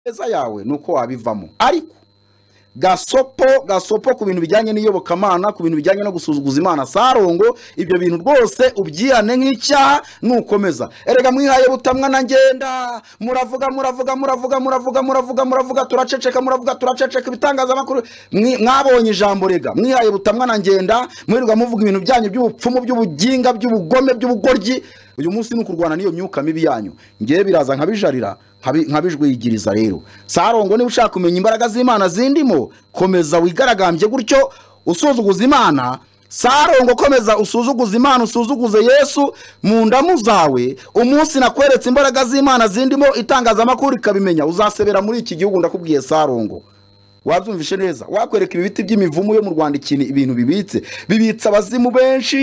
neza yawe ni uko wabivamo ariko gasopo gasopo ku bintu bijyanye n'iyobokamana ku bintu bijyanye no gusuzuguza imana sarongo ibyo bintu rwose ubyihane nk'icyaha nukomeza erega mwihaye butamwa na ngenda muravuga muravuga muravuga muravuga muravuga muravuga turaceceka muravuga turaceceka ibitangazamakuru Mwi- mwabonye ijambo rega mwihaye butamwa na ngenda mwirirwa muvuga ibintu byanyu by'ubupfumu by'ubuginga by'ubugome by'ubugoryi uyu munsi ni ukurwana n'iyo myuka mibi yanyu ngewe biraza nkabijarira nkabi- nkabijwigiriza rero sarongo niba ushaka kumenya imbaraga z'imana zindimo komeza wigaragambye gutyo usuzuguza imana sarongo komeza usuzuguza imana usuzuguze yesu mu ndamu zawe umunsi nakweretse imbaraga z'imana zindimo itangazamakuru ikabimenya uzasebera muri iki gihugu ndakubwiye sarongo wabyumvishe neza wakwereka ibi biti by'imivumu yo mu rwanda ikintu ibintu bibitse bibitse abazimu benshi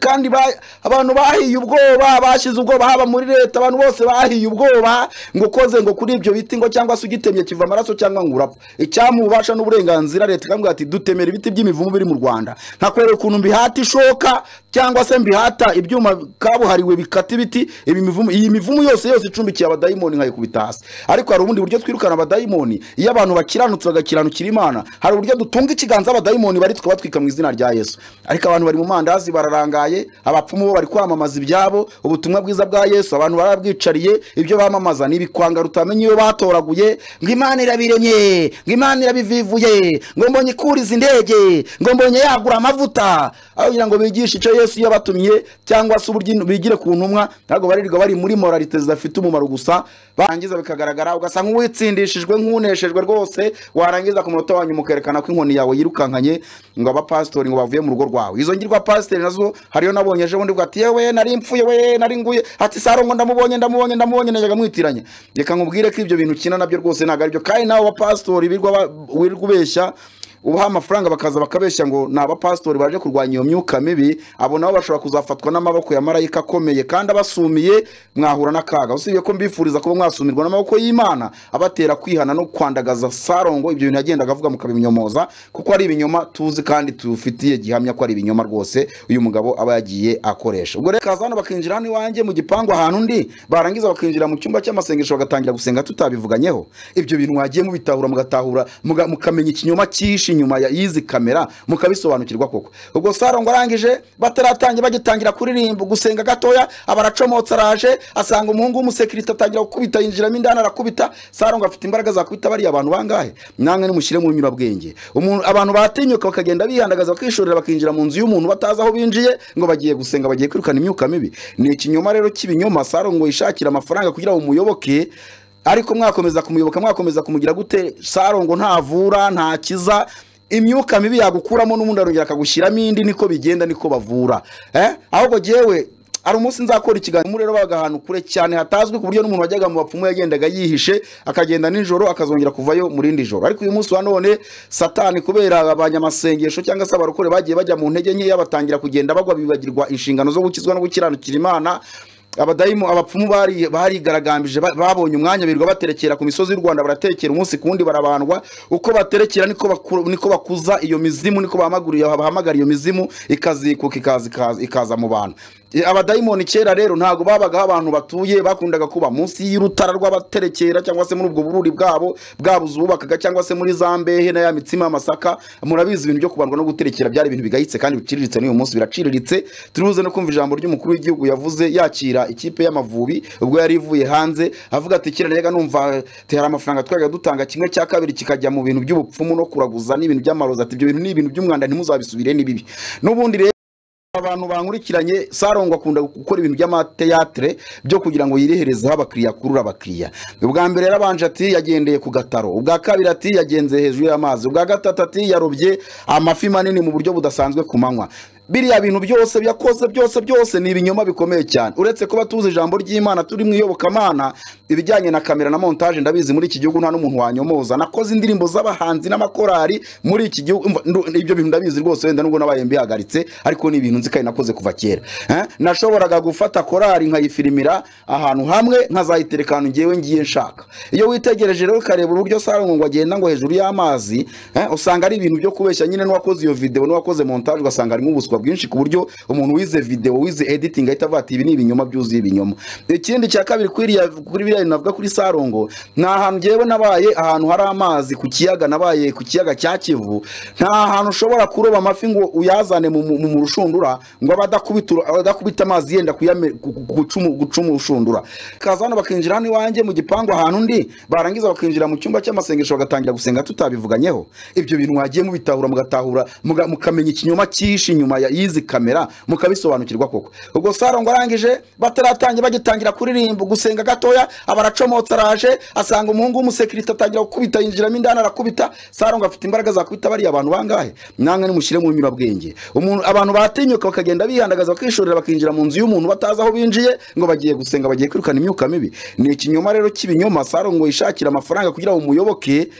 kandi ba- abantu bahiye ubwoba bashyize ubwoba haba muri leta abantu bose bahiye ubwoba ngo ukoze ngo kuri ibyo biti ngo cyangwa se ugitemye kiva amaraso cyangwa ngo urapfa icyamubasha n'uburenganzira leta ikamubwira ati dutemera ibiti by'imivumu biri mu rwanda nkakwereka ukuntu mbihata ishoka cyangwa se mbihata ibyuma kabuhariwe bikata ibiti ibi mivumu iyi mivumu yose yose icumbikiye abadayimoni nkayikubita hasi ariko hari ubundi buryo twirukana abadayimoni iyo abantu bakiranutse bagakiranukira imana hari uburyo dutunga ikiganza abadayimoni bari tukabatwika mu izina rya yesu ariko abantu bari mu mandazi bararangaye abapfumu bo bari kwamamaza ibyabo ubutumwa bwiza bwa yesu abantu barabwicariye ibyo bamamaza ni ibikwanga rutamenya iyo batoraguye ngo imana irabiremye ngo imana irabivivuye ngo mbonye ikuriza indege ngo mbonye yagura amavuta aho kugira ngo bigishe icyo yesu yabatumye cyangwa se uburyo in- bigire ku ntumwa ntabwo baririrwa bari muri moralite zidafite umumaro gusa barangiza bikagaragara ugasa nk'uwitsindishijwe nk'uneshejwe rwose warangiza ku munota wanyu mukerekana ko inkoni yawe yirukankanye ngo abapasitori ngo bavuye mu rugo rwawe izo ngirwa pasiteri nazo hariyo nabonye ejo bundi bwa ati yewe nari mpfuye we nari nguye ati sarongo ndamubonye ndamubonye ndamubonye najyaga mwitiranya reka nkubwire ko ibyo bintu ukina nabyo rwose ntabwo aribyo kandi nawe bapasitori birirwa ba- wirirwa ubeshya ubaha amafaranga bakaza bakabeshya ngo ni abapasitori baje kurwanya iyo myuka mibi abo nabo bashobora kuzafatwa n'amaboko ya marayika akomeye kandi abasumiye mwahura n'akaga usibye ko mbifuriza kuba mwasumirwa n'amaboko y'imana abatera kwihana no kwandagaza sarongo ibyo bintu yagendaga avuga mukabimunyomoza kuko ari ibinyoma tuzi kandi tufitiye gihamya ko ari ibinyoma rwose uyu mugabo aba yagiye akoresha ubwo rero kaza hano bakinjira hano iwanjye mu gipangu ahantu ndi barangiza bakinjira mu cyumba cy'amasengesho bagatangira gusenga tutabivuganyeho ibyo bintu mwagiye mubitahura mugatahura muga- mukamenya ikinyoma cyihishe inyuma ya y'izi kamera mukabisobanukirwa koko ubwo sarongo arangije bataratangira bagitangira kuririmba gusenga gatoya abaracomotse araje asanga umuhungu w'umusekirite atangira gukubita yinjiramo indani arakubita sarongo afite imbaraga zakubita bariya bantu bangahe namwe nimushyire mu nyurabwenge umuntu abantu batinyuka bakagenda bihandagaza bakishorera bakinjira mu nzu y'umuntu batazi aho binjiye ngo bagiye gusenga bagiye kwirukana imyuka mibi ni ikinyoma rero cy'ibinyoma sarongo yishakira amafaranga kugira ngo umuyoboke ariko mwakomeza kumuyoboka mwakomeza kumugira gute sarongo ntavura ntakiza imyuka mibi yagukuramo n'ubundi arongera akagushyiramo indi niko bigenda niko bavura eh? ahubwo jyewe hari umunsi nzakora ikiganiro rero babaga ahantu kure cyane hatazwi ku buryo n'umuntu wajyaga mu bapfumu yagendaga yihishe akagenda nijoro akazongera kuvayo mu rindi joro ariko uyu munsi wa none satani kubera abanyamasengesho cyangwa se abarokore bagiye bajya mu ntege nkeya batangira kugenda bagwa bibagirwa inshingano zo gukizwa no gukiranukira imana abadayimu abapfumu bari- barigaragambije ba- babonye umwanya birirwa baterekera ku misozi y'u rwanda baratekera umunsi ku wundi barabandwa uko baterekera niko baku- niko bakuza iyo mizimu niko bahamaguriye bahamagara iyo mizimu ikazikuka ikaza- ikaza- ikaza mu bantu E, abadayimoni kera rero ntabwo babagaho abantu batuye bakundaga kuba munsi y'urutara rw'abaterekera cyangwa se muri ubwo bururi bwabo bwabuze ububakaga cyangwa se muri za mbehe na ya mitsima y'amasaka murabizi ibintu byo kubandwa no guterekera byari ibintu bigayitse kandi biciriritse n'uyu munsi biraciriritse turibuze no kumva ijambo ry'umukuru w'igihugu yavuze yakira ikipe y'amavubi ubwo yari ivuye hanze avuga ati kera rega numva ati hari amafaranga twajyaga dutanga kimwe cya kabiri kikajya mu bintu by'ubupfumu no kuraguza n'ibintu by'amarozi ati ibyo bintu ni ibintu by'umwanda ntimuzabisubire ni bibi n'ubundi rero abantu bankurikiranye sarongo akunda gukora ibintu by'amateatre byo kugira ngo yireherezeho abakiriya akurure abakiriya ubwa mbere yarabanje ati yagendeye ku gataro ubwa kabiri ati yagenze hejuru y'amazi ubwa gatatu ati yarobye amafi manini mu buryo budasanzwe ku manywa biriya bintu byose yakoze byose byose ni ibinyoma bikomeye cyane uretse kuba tuzi ijambo ry'imana turi mu iyobokamana ibijyanye na kamera na montage ndabizi muri iki gihugu nta n'umuntu wanyomoza nakoze indirimbo z'abahanzi n'amakorari muri iki gihugu umva, ndu- ibyo bintu ndabizi rwose wenda nubwo nabaye mbihagaritse ariko ni ibintu nzi kandi nakoze kuva kera Eh? nashoboraga gufata korari nkayifirimira ahantu hamwe nkazayitereka ahantu ngewe ngiye nshaka iyo witegereje rero ukareba uburyo sarongo ngo agenda ngo hejuru y'amazi eh, usanga ari ibintu byo kubeshya nyine n'uwakoze iyo video n'uwakoze montage ugasanga ari nk'ubuswa bwinshi ku buryo umuntu wize video wize editing ahita avuga ati ibi ni ibinyoma byuzuye ibinyoma ikindi cya kabiri kuri iriya- kuri biriya bintu navuga kuri sarongo ni ahantu ngewe nabaye ahantu hari amazi ku kiyaga nabaye ku kiyaga cya kivu nta hantu ushobora kuroba amafi ngo uyazane mu, mu, mu rushundura ngo abe adakubita uru- adakubita amazi yenda kuyame- gu- gu- gucumu- gucuma urushundura kaza hano bakinjira hano iwanjye mu gipangu ahantu ndi barangiza bakinjira mu cyumba cy'amasengesho bagatangira gusenga tutabivuganyeho ibyo bintu mwagiye mubitahura mugatahura muga- mukamenya ikinyoma cyihishe inyuma ya- y'izi kamera mukabisobanukirwa koko ubwo sarongo arangije bataratangira bagitangira kuririmba gusenga gatoya aba aracomotse araje asanga umuhungu w'umusekirite atangira gukubita yinjiramo indani arakubita sarongo afite imbaraga zakubita bariya abantu bangahe namwe nimushyire mu binyurabwenge umuntu abantu batinyuka bakagenda bihandagaza bakishorera bakinjira mu nzu y'umuntu batazi aho binjiye ngo bagiye gusenga bagiye kwirukana imyuka mibi ni ikinyoma rero cy'ibinyoma sarongo yishakira amafaranga kugira ngo umuyoboke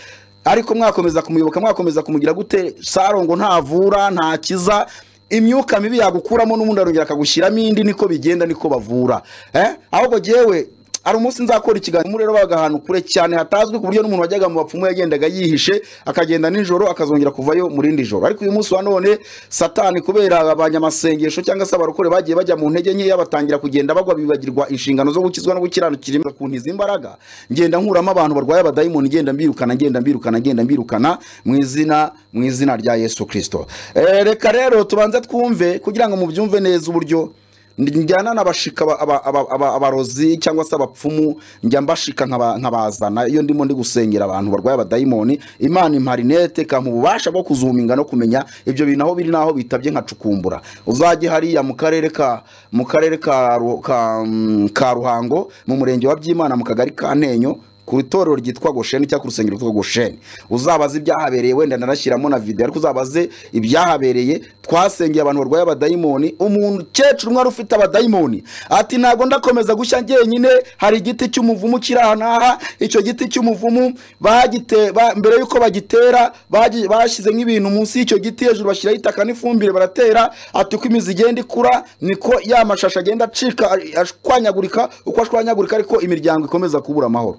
ariko mwakomeza kumuyoboka mwakomeza kumugira gute sarongo ntavura ntakiza imyuka mibi yagukuramo n'ubundi arongera akagushyiramo indi niko bigenda niko bavura eh? ahubwo jyewe hari umunsi nzakora ikiganiro muri rero babaga ahantu kure cyane hatazwi ku buryo n'umuntu wajyaga mu bapfumu yagendaga yihishe akagenda nijoro akazongera kuvayo mu rindi joro ariko uyu munsi wa none satani kubera abanyamasengesho cyangwa se abarokore bagiye bajya mu ntege nkeya batangira kugenda bagwa bibagirwa inshingano zo gukizwa no gukiranukira kuntiza imbaraga ngenda nkuramo abantu barwaye abadayimoni ngenda mbirukana ngenda mbirukana ngenda mbirukana mu izina mu izina rya yesu kirisito Eh, reka rero tubanze twumve kugira ngo mubyumve neza uburyo njyana n'abashika aba- aba- aba- aba- abarozi cyangwa se abapfumu njya mbashika nkaba- nkabazana iyo ndimo ndi gusengera abantu barwaye abadayimoni imana imparinete ikampa ububasha bwo kuzuminga no kumenya ibyo bintu aho biri n'aho bitabye nkacukumbura uzajye hariya mu karere ka mu karere ka, Ru- ka, mm, ka ruhango mu murenge wa byimana mu kagari ka ntenyo ku itorero ryitwa gosheni cyangwa ku rusengero rwitwa gosheni uzabaze ibyahabereye wenda nanashyiramo na video ariko uzabaze ibyahabereye twasengeye abantu barwaye abadayimoni umukecuru umwe wari ufite abadayimoni ati ntabwo ndakomeza gushya njyenyine hari igiti cy'umuvumu kiri aha n'aha icyo giti cy'umuvumu bagite ba, mbere yuko bagitera bagi- bashyizemo ibintu munsi y'icyo giti hejuru bashyiraho itaka n'ifumbire baratera ati uko imizi igenda ikura niko ya mashashi agenda acika a- ashwanyagurika uko ashwanyagurika ariko imiryango ikomeza kubura amahoro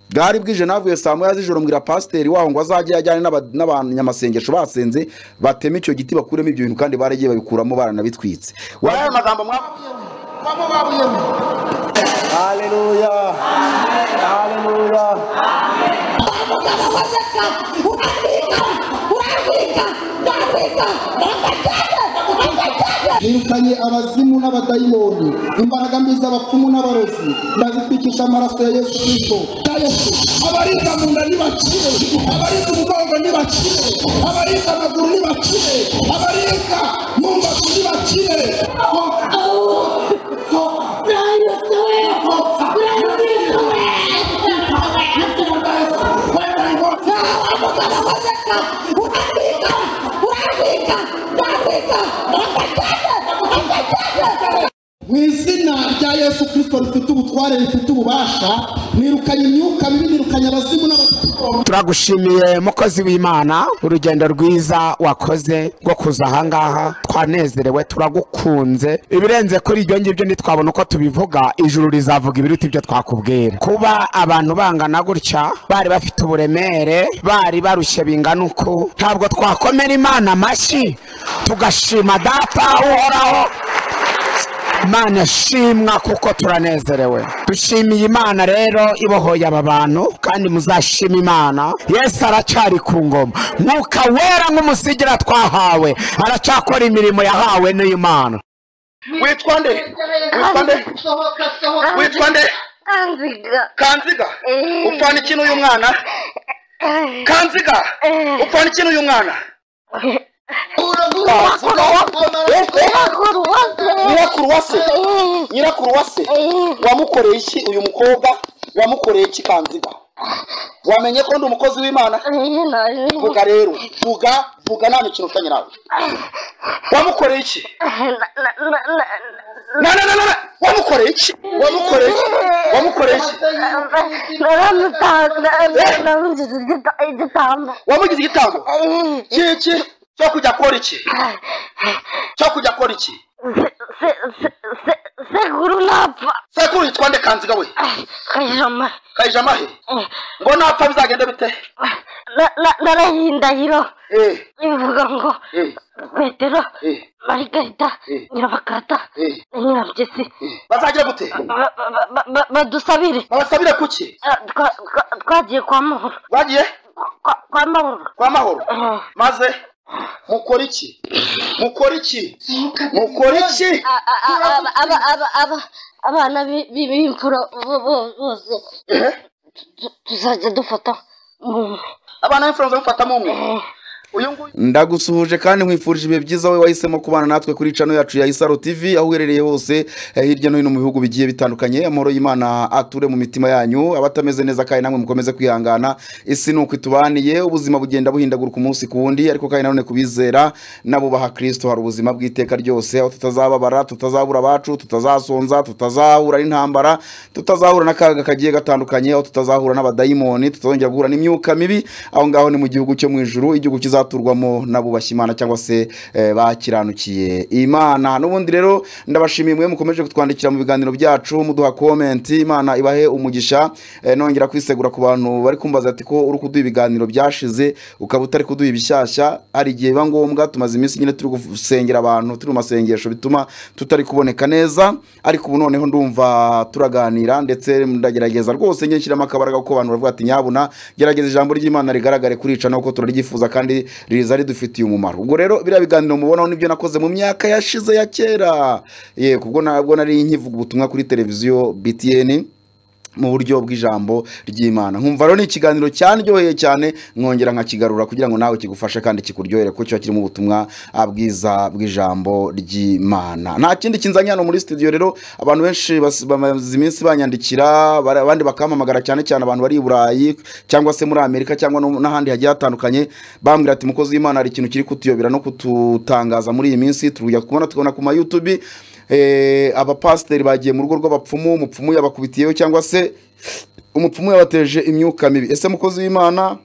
bwari bwije navuye saa moya z'ijoro mbwira pasiteri waho ngo azajye ajyane n'aba- n'abanyamasengesho basenze bateme icyo giti bakuremo ibyo bintu kandi baragiye babikuramo baranabitwitse waya magambo mwabuyemo haleluya haleluya yirukanye abazimu n'abadayimoni imbaraga mbi z'abapfumu n'abarozi ndazitwikisha amaraso ya yesu kirisito abarinda mu nda nibakire abarinda umugongo nibakire abarinda amaguru nibakire abarinda mu mbavu nibakire mu izina rya yesu kirisito rifite ubutware rifite ububasha nirukanye imyuka mibi nirukanye abazimu n'abadayimoni turagushimiye mukozi w'imana urugendo rwiza wakoze rwo kuza ahangaha twanezerewe turagukunze ibirenze kuri ibyo ngibyo ntitwabona uko tubivuga ijuru rizavuga ibiruta ibyo twakubwira kuba abantu bangana gutya bari bafite uburemere bari barushye bingana uku ntabwo twakomera imana amashyi tugashima data uhoraho Imana shimwa kuko turanezerewe dushimiye imana rero ibohoye aba bantu kandi muzashima imana yesu aracyari ku ngoma mwuka wera nk'umusigira twahawe aracyakora imirimo yahawe n'imana witwa nde witwa nde witwa nde Kanziga. kanziga upfana iki n'uyu mwana kanziga upfana iki n'uyu mwana nyirakuruwase nyirakuruwase wamukoreye iki uyu mukobwa wamukoreye iki kanziga wamenye ko ndi umukozi w'imana vuga rero vuga vuga nta mikino utanye nawe wamukoreye iki na na na na na wamukoreye iki wamukoreye iki wamukoreye iki wamugize igitambo iki cyo kujya akora iki cyo kujya akora iki sekuru napfa sekuru yitwa nde kanziga we kajama kayijamahe ngo napfa bizagenda bite na- na- narahindahiro eh bivuga ngo eh petero eh marigarita Eh. nyirabakata eh na nyirabyizi eh bazagira gute ba- ba- ba- ba- badusabire babasabire kuki Ah, twa- twa- twagiye kwa mahoro bagiye Kwa- kwa mahoro kwa mahoro Eh, maze mukora iki mukora iki mukora iki a- a- a- aba- aba- aba- aba- abana bi- bi- b'imfura bo- bo- bose Eh? tu- tuzajya dufata mu- abana b'imfura mufatamo umwe uyu nguyu ndagusuhuje kandi nkwifurije ibihe byiza wowe wahisemo kubana natwe kuri cano yacu ya isaro tv aho uherereye hose eh, hirya no hino mu bihugu bigiye bitandukanye amahoro y'imana ature mu mitima yanyu abatameze neza kandi namwe mukomeze kwihangana isi ni uko itubaniye ubuzima bugenda buhindaguruka umunsi ku wundi ariko kandi nanone ku bizera n'abubaha kristo hari ubuzima bw'iteka ryose aho tutazababara tutazabura abacu tutazasonza tutazahura n'intambara tutazahura n'akaga kagiye gatandukanye aho tutazahura n'abadayimoni tutazongera guhura n'imyuka mibi aho ngaho ni mu gihugu cyo mu ijuru igihugu kizaturwamo n'abubashye imana cyangwa se eh, bakiranukiye imana n'ubundi rero ndabashimiye mwe mukomeje kutwandikira mu biganiro byacu muduha komenti imana ibahe umugisha eh, nongera kwisegura ku bantu bari kumbaza ati ko uri kuduha ibiganiro byashize ukaba utari kuduha ibishyashya hari igihe biba ngombwa tumaze iminsi nyine turi gusengera abantu turi mu masengesho bituma tutari kuboneka neza ariko ubu noneho ndumva turaganira ndetse ndagerageza rwose njye nshyiramo akabaraga kuko abantu baravuga ati nyabuna gerageza ijambo ry'imana rigaragare kurica nuko turaryifuza kandi riza ridufitiye umumaro ubwo rero biriya biganiro mubonaho nibyo nakoze mu myaka yashize ya kera ye kubwo nabwo nari nkivuga ubutumwa kuri televiziyo btn mu buryo bw'ijambo ry'imana nkumva rero ni ikiganiro cyandyoheye cyane nkongera nkakigarura kugira ngo nawe kigufashe kandi kikuryohere kuko kiba kirimo ubutumwa ah, bwiza bw'ijambo ry'imana nta kindi kinzanye hano muri studio rero abantu benshi bas- bamaze iminsi banyandikira bara- abandi bakampamagara cyane cyane abantu bari i burayi cyangwa se muri amerika cyangwa no- n'ahandi hagiye hatandukanye bambwira ati mukozi w'imana hari ikintu kiri kutuyobera no kututangaza muri iyi minsi tujya kubona tukabona ku ma youtube eh, abapasiteri bagiye mu rugo rw'abapfumu umupfumu yabakubitiyeho cyangwa se umupfumu yabateje imyuka mibi ese mukozi w'imana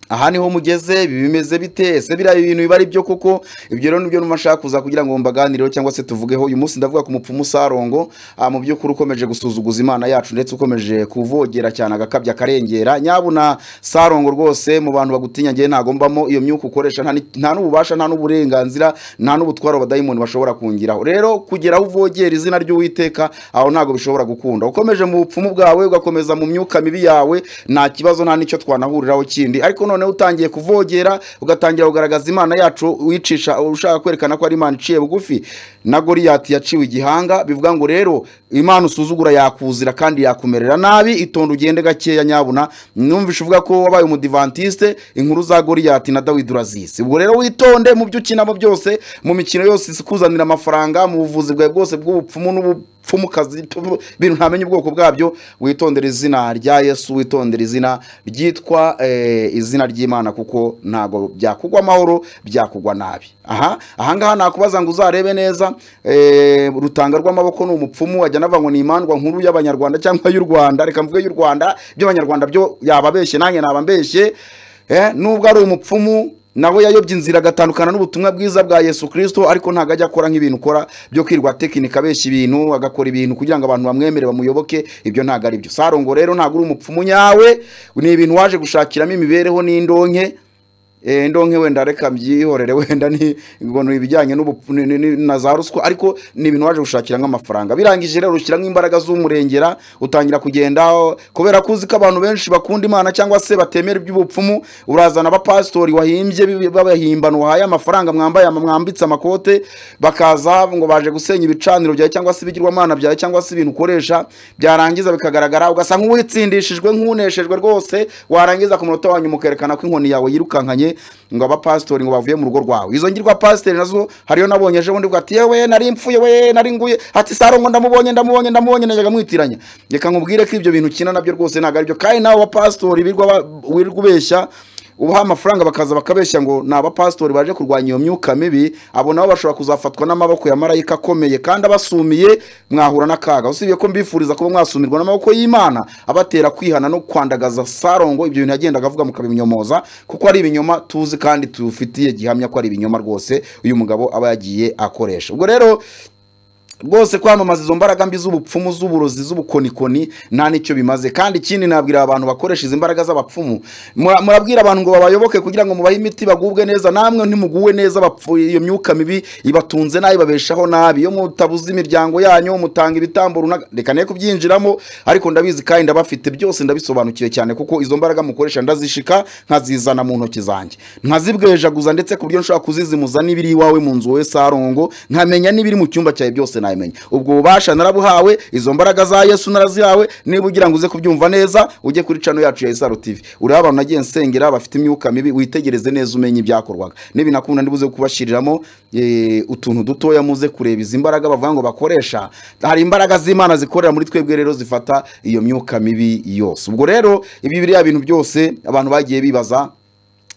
aha niho mugeze biba bimeze bite ese biriya bintu biba ari byo koko ibyo rero nibyo numva nshaka kuza kugira ngo mbaganireho cyangwa se tuvugeho uyu munsi ndavuga ku mupfumu sarongo ah, mu by'ukuri ukomeje gusuzuguza imana yacu ndetse ukomeje kuvogera cyane agakabya akarengera nyabuna sarongo rwose mu bantu bagutinya ngewe ntago mbamo iyo myuka ukoresha nta ni- nta n'ububasha nta n'uburenganzira nta n'ubutwaro abadayimoni bashobora kungiraho rero kugera aho uvogera izina ry'uwiteka aho ntago bishobora gukunda ukomeje mu bupfumu bwawe ugakomeza mu myuka mibi yawe nta kibazo nta n'icyo twanahuriraho kindi ariko noneho utangiye kuvogera ugatangira kugaragaza imana yacu wicisha ushaka kwerekana ko ari imana iciye bugufi na goriyati yaciwe igihanga bivuga ngo rero imana usuzugura yakuzira kandi yakumerera nabi itonde ugende gakeya nyabuna numvishe uvuga ko wabaye umudivantiste inkuru za goriyati na dawidi urazizi ubwo rero witonde mu byo ukinamo byose mu mikino yose ikuzanira amafaranga mu buvuzi bwawe bwose bw'ubupfumu n'ubu pfumukazi pfu- ibintu ntamenya ubwoko bwabyo witondera izina rya yesu witondera izina ryitwa eh, izina ry'imana kuko ntago byakugwa amahoro byakugwa nabi aha ahangaha nakubaza ngo uzarebe neza eh, rutanga rw'amaboko ni umupfumu wajya navuga ngo ni imandwa nkuru y'abanyarwanda cyangwa y'u rwanda reka mvuge y'u rwanda by'abanyarwanda byo yababeshye nanjye naba mbeshye eh, nubwo ari umupfumu nawe yayobye inzira agatandukana n'ubutumwa bwiza bwa yesu kirisito ariko ntabwo ajya akora nk'ibintu ukora byo kwirwa tekinika abeshya ibintu agakora ibintu kugira ngo abantu bamwemere bamuyoboke ibyo ntabwo ari byo sarongo rero ntabwo uri umupfumu nyawe ni ibintu waje gushakiramo imibereho n'indonke Eh, ndonke wenda reka mbyihorere wenda ni ngo ni ibijyanye n'ubupfu- ni- ni- ni- na za ruswa ariko ni ibintu waje gushakira nk'amafaranga birangije rero ushyiramo imbaraga z'umurengera utangira kugenda oh, kubera ko uzi ko abantu benshi bakunda imana cyangwa se batemera iby'ubupfumu urazana abapasitori wahimbye bi- babahimbana wahaye amafaranga mwambaye ama- mwambitse amakote bakaza ngo baje gusenya ibicaniro byawe cyangwa se ibigirwamana byawe cyangwa se ibintu ukoresha byarangiza bikagaragara ugasa nk'uwitsindishijwe nk'uneshejwe rwose warangiza ku munota wa nyuma ukerekana ko inkoni yawe yirukankanye ngo abapasitori ngo bavuye mu rugo rwawe izo ngirwapasitori nazo hariyo nabonye ejo bundi bwa ati yewe nari mpfuye we nari nguye ati saro ngo ndamubonye ndamubonye ndamubonye najyaga mwitiranya reka nkubwire ko ibyo bintu ukina nabyo rwose ntabwo ari byo kandi nawe abapasitori birirwa ba- wirirwa ubeshya ubaha amafaranga bakaza bakabeshya ngo ni abapasitori baje kurwanya iyo myuka mibi abo nabo bashobora kuzafatwa n'amaboko ya marayika akomeye kandi abasumiye mwahura n'akaga usibye ko mbifuriza kuba mwasumirwa n'amaboko y'imana abatera kwihana no kwandagaza sarongo ibyo bintu yagendaga avuga mukabinyomoza kuko ari ibinyoma tuzi kandi tufitiye gihamya ko ari ibinyoma rwose uyu mugabo aba yagiye akoresha ubwo rero rwose kwamamaza izo mbaraga mbi z'ubupfumu z'uburozi z'ubukonikoni nta nicyo bimaze kandi ikindi nabwira abantu bakoresha izi mbaraga z'abapfumu Mura- murabwira abantu ngo babayoboke kugira ngo mubahe imiti bagubwe neza namwe ntimuguwe neza bapfuye iyo myuka mibi ibatunze nabi babeshaho nabi iyo mutabuze imiryango yanyu mutanga ibitambo runaka reka ne kubyinjiramo ariko ndabizi kandi ndabafite byose ndabisobanukiwe cyane kuko izo mbaraga mukoresha ndazishika nkazizana mu ntoki zanjye nkazibwejaguza ndetse ku buryo nshobora kuzizimuza n'ibiri iwawe mu nzu wowe sarongo nkamenya n'ibiri mu cyumba cyawe byose nabimenya ubwo bubasha narabuhawe izo mbaraga za yesu narazihawe niba ugira ngo uze kubyumva neza ujye kuri cano yacu ya isaro tv ureba abantu nagiye nsengera bafite imyuka mibi witegereze neza umenye ibyakorwaga n'ibinakunda ndibuze kubashyiriramo eh, utuntu dutoya muze kureba izi mbaraga bavuga ngo bakoresha hari imbaraga z'imana zikorera muri twebwe rero zifata iyo myuka mibi yose ubwo rero ibi biriya bintu byose abantu bagiye bibaza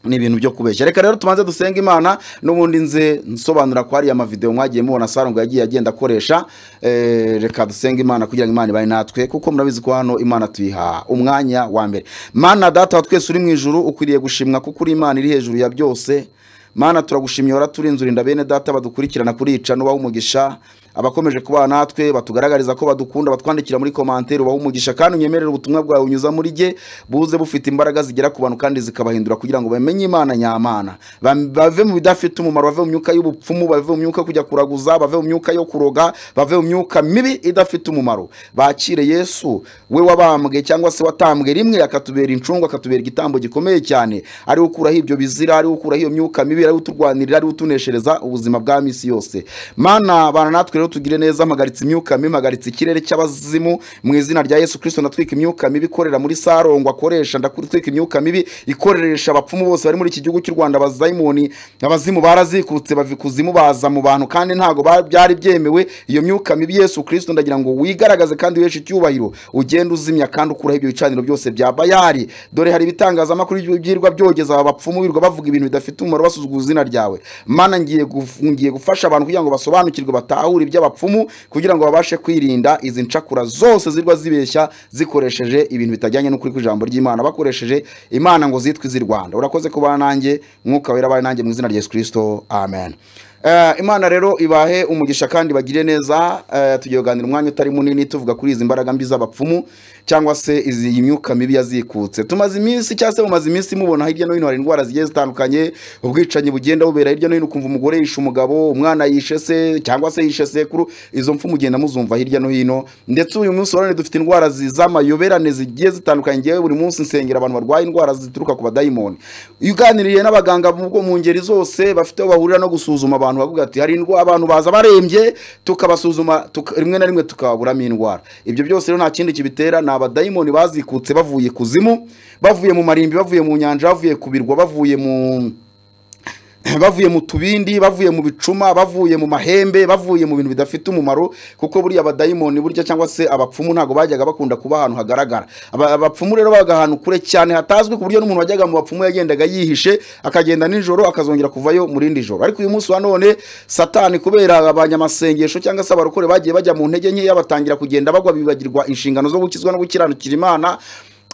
ni ibintu byo kubeshya reka rero tubanze dusenga imana n'ubundi nze nsobanura ko hariya amavideo mwagiye mubona sarongo yagiye agenda akoresha Eh, reka dusenge imana kugira ngo imana ibahe natwe kuko murabizi ko hano imana tuyiha umwanya wa mbere mana data wa twese uri mu ijuru ukwiriye gushimwa kuko uri imana iri hejuru ya byose mana turagushimiye wara turinzurinda bene data badukurikirana kuri ica n'ubaha umugisha abakomeje kubana natwe batugaragariza ko badukunda batwandikira muri komantere ubaha umugisha kandi unyemerere ubutumwa bwawe unyuza muri jye buze bufite imbaraga zigera ku bantu kandi zikabahindura kugira ngo bamenye imana nyamana Bam- bave mu bidafite umumaro bave mu myuka y'ubupfumu bave mu myuka yo kujya kuraguza bave mu myuka yo kuroga bave mu myuka mibi idafite umumaro bakire yesu we wabambwe cyangwa se watambwe rimwe akatubera incungu akatubera igitambo gikomeye cyane ari ukuraho ibyo bizira ari ukuraho iyo myuka mibi ari uturwanirira ari utuneshereza ubuzima bwa misi yose mana bana natwe rero tugire neza mpagaritse imyuka mibi mpagaritse ikirere cy'abazimu mu izina rya yesu kirisito ndatwika imyuka mibi ikorera muri sarongo akoresha ndatwika imyuka mibi ikoresha abapfumu bose bari muri iki gihugu cy'u rwanda abazayimoni abazimu barazikutse bava ikuzimu baza mu bantu kandi ntabwo ba- byari byemewe iyo myuka mibi yesu kirisito ndagira ngo wigaragaze kandi wiheshe icyubahiro ugende uzimya kandi ukuraho ibyo bicaniro byose bya bayari dore hari ibitangazamakuru byirwa byogeza aba bapfumu birirwa bavuga ibintu bidafite umumaro basuzuguza izina ryawe mana ngiye guf- ngiye gufasha abantu kugira ngo basobanukirwe batahure iby'abapfumu kugira ngo babashe kwirinda izi ncakura zose zirwa zibeshya zikoresheje ibintu bitajyanye n'ukuri kw'ijambo ry'imana bakoresheje imana ngo zitwe iz'i rwanda urakoze kuba nanjye mwuka wera abaye nanjye mu izina rya yesu kirisito amen Eh, imana rero ibahe umugisha kandi bagire neza eh, tugiye kuganira umwanya utari munini tuvuga kuri izi mbaraga mbi z'abapfumu cyangwa se izi iyi myuka mibi yazikutse tumaze iminsi cyangwa se mumaze iminsi mubona hirya no hino hari indwara zigiye zitandukanye ubwicanyi bugenda bubera hirya no hino ukumva umugore yishe umugabo umwana yishe se cyangwa se yishe sekuru izo mfu mugenda muzumva hirya no hino ndetse uyu munsi wa none dufite indwara zi- z'amayoberane zigiye zitandukanye ngewe buri munsi nsengera abantu barwaye indwara zituruka ku badayimoni iyo uganiriye n'abaganga mu bwo- mu ngeri zose bafite aho bahurira no gusuzuma abantu bavuga ati hari indwara abantu baza barembye tukabasuzuma tuka- rimwe na rimwe tukaburamo indwara ibyo byose rero nta kindi kibitera ni abadayimoni bazikutse bavuye kuzimu bavuye mu marimbi bavuye mu nyanja bavuye ku birwa bavuye mu bavuye mu tubindi bavuye mu bicuma bavuye mu mahembe bavuye mu bintu bidafite umumaro kuko buriya abadayimoni burya cyangwa se abapfumu ntabwo bajyaga bakunda kuba ahantu hagaragara Aba- abapfumu rero babaga ahantu kure cyane hatazwi ku buryo n'umuntu wajyaga mu bapfumu yagendaga yihishe akagenda nijoro akazongera kuvayo mu rindi joro ariko uyu munsi wa none satani kubera abanyamasengesho cyangwa se abarokore bagiye bajya mu ntege nkeya batangira kugenda bagwa bibagirwa inshingano zo gukizwa no gukiranukira imana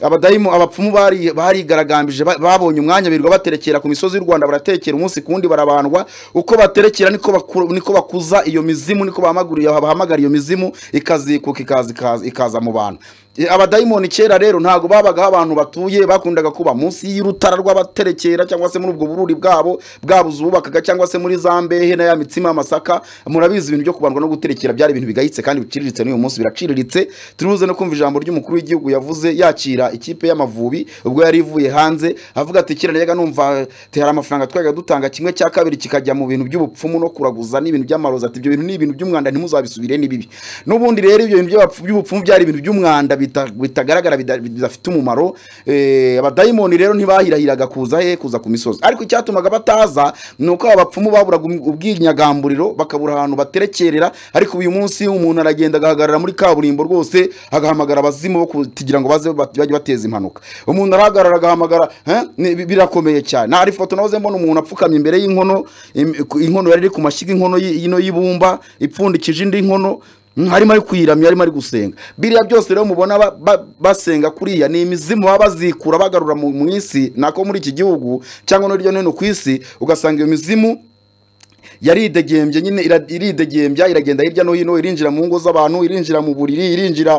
abadayimu abapfumu bari barigaragambije ba- babonye umwanya birirwa baterekera ku misozi y'u Rwanda baratekera umunsi kundi barabandwa uko baterekera niko baku- niko bakuza iyo mizimu niko bahamaguriye bahamagara iyo mizimu ikazikuka ikaza ikaza- ikaza mu bantu E, abadayimoni kera rero ntabwo babagaho abantu batuye bakundaga kuba munsi y'urutara rw'abaterekera cyangwa se muri ubwo bururi bwabo bwabuze ububakaga cyangwa se muri za mbehe na ya mitsima y'amasaka murabizi ibintu byo kubandwa no guterekera byari ibintu bigayitse kandi biciriritse n'uyu munsi biraciriritse turibuze no kumva ijambo ry'umukuru w'igihugu yavuze yakira ikipe y'amavubi ubwo yari ivuye hanze avuga ati kera najyaga numva ati hari amafaranga twajyaga dutanga kimwe cya kabiri kikajya mu bintu by'ubupfumu no kuraguza n'ibintu by'amarozi ati ibyo bintu ni ibintu by'umwanda ntimuzabisubire ni bibi n'ubundi rero ibyo bintu by'abapfu- by'ubupfumu byari ibintu by'umwanda bita- bitagaragara bida- bidafite umumaro Eh, abadayimoni rero ntibahirahiraga kuza he kuza ku misozi ariko icyatumaga bataza ni uko aba bapfumu baburaga um- ubwinyagamburiro bakabura ahantu baterekerera ariko uyu munsi umuntu aragenda agahagarara muri kaburimbo rwose agahamagara abazimu bo kugira ngo baze bat- bajye bateza impanuka umuntu arahagarara agahamagara "Eh, ni- bi- birakomeye cyane hari ifoto nahoze mbona umuntu apfukamye imbere y'inkono im- ku- inkono yari iri ku mashyiga inkono y- y'ino y'ibumba ipfundikije indi nkono Mm, harimo ari kuyiramya harimo ari gusenga biriya byose rero mubona ba- ba- basenga kuriya ni imizimu baba bazikura bagarura mu mu isi nako muri iki gihugu cyangwa no hirya no hino ku isi ugasanga iyo mizimu yaridegembye nyine ira- iridegembya iragenda hirya no hino irinjira mu ngo z'abantu irinjira mu buriri irinjira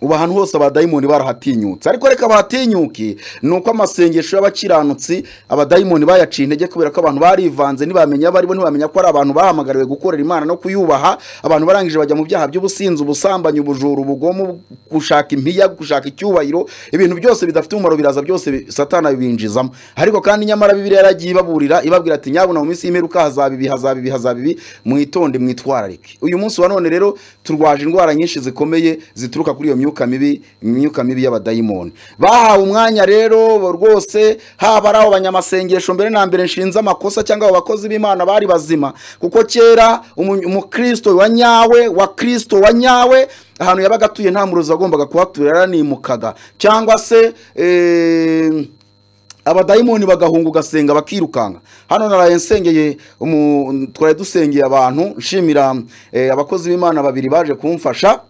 ubu ahantu hose abadayimoni barahatinyutse ariko reka bahatinyuke ni uko amasengesho y'abakiranutsi abadayimoni bayaciye intege kubera ko abantu barivanze ntibamenya abo aribo ntibamenya ko ari abantu bahamagariwe gukorera imana no kuyubaha abantu barangije bajya mu byaha by'ubusinzi ubusambanyi ubujura ubugome gushaka impiya gushaka icyubahiro ibintu byose bidafite umumaro biraza byose bi- satana bibinjizamo ariko kandi nyamara bibiriya yaragiye ibaburira iba ati nyabuna mu minsi y'imeruka hazaba ibi hazaba ibi hazaba ibi mwitonde mwitwararike uyu munsi wa none rero turwaje indwara nyinshi zikomeye zituruka kuri iyo myuka mibi imyuka mibi y'abadayimoni bahawe umwanya rero rwose haba ari abo banyamasengesho mbere na mbere nshinze amakosa cyangwa abo bakozi b'imana bari bazima kuko kera umu- umukristo wa nyawe wa kristo wa nyawe ahantu yabaga atuye nta murozi wagombaga kuhatura yaranimukaga cyangwa se eh, abadayimoni bagahunga ugasenga bakirukanka hano naraye nsengeye umu- twari dusengeye abantu nshimira eh, abakozi b'imana babiri baje kumfasha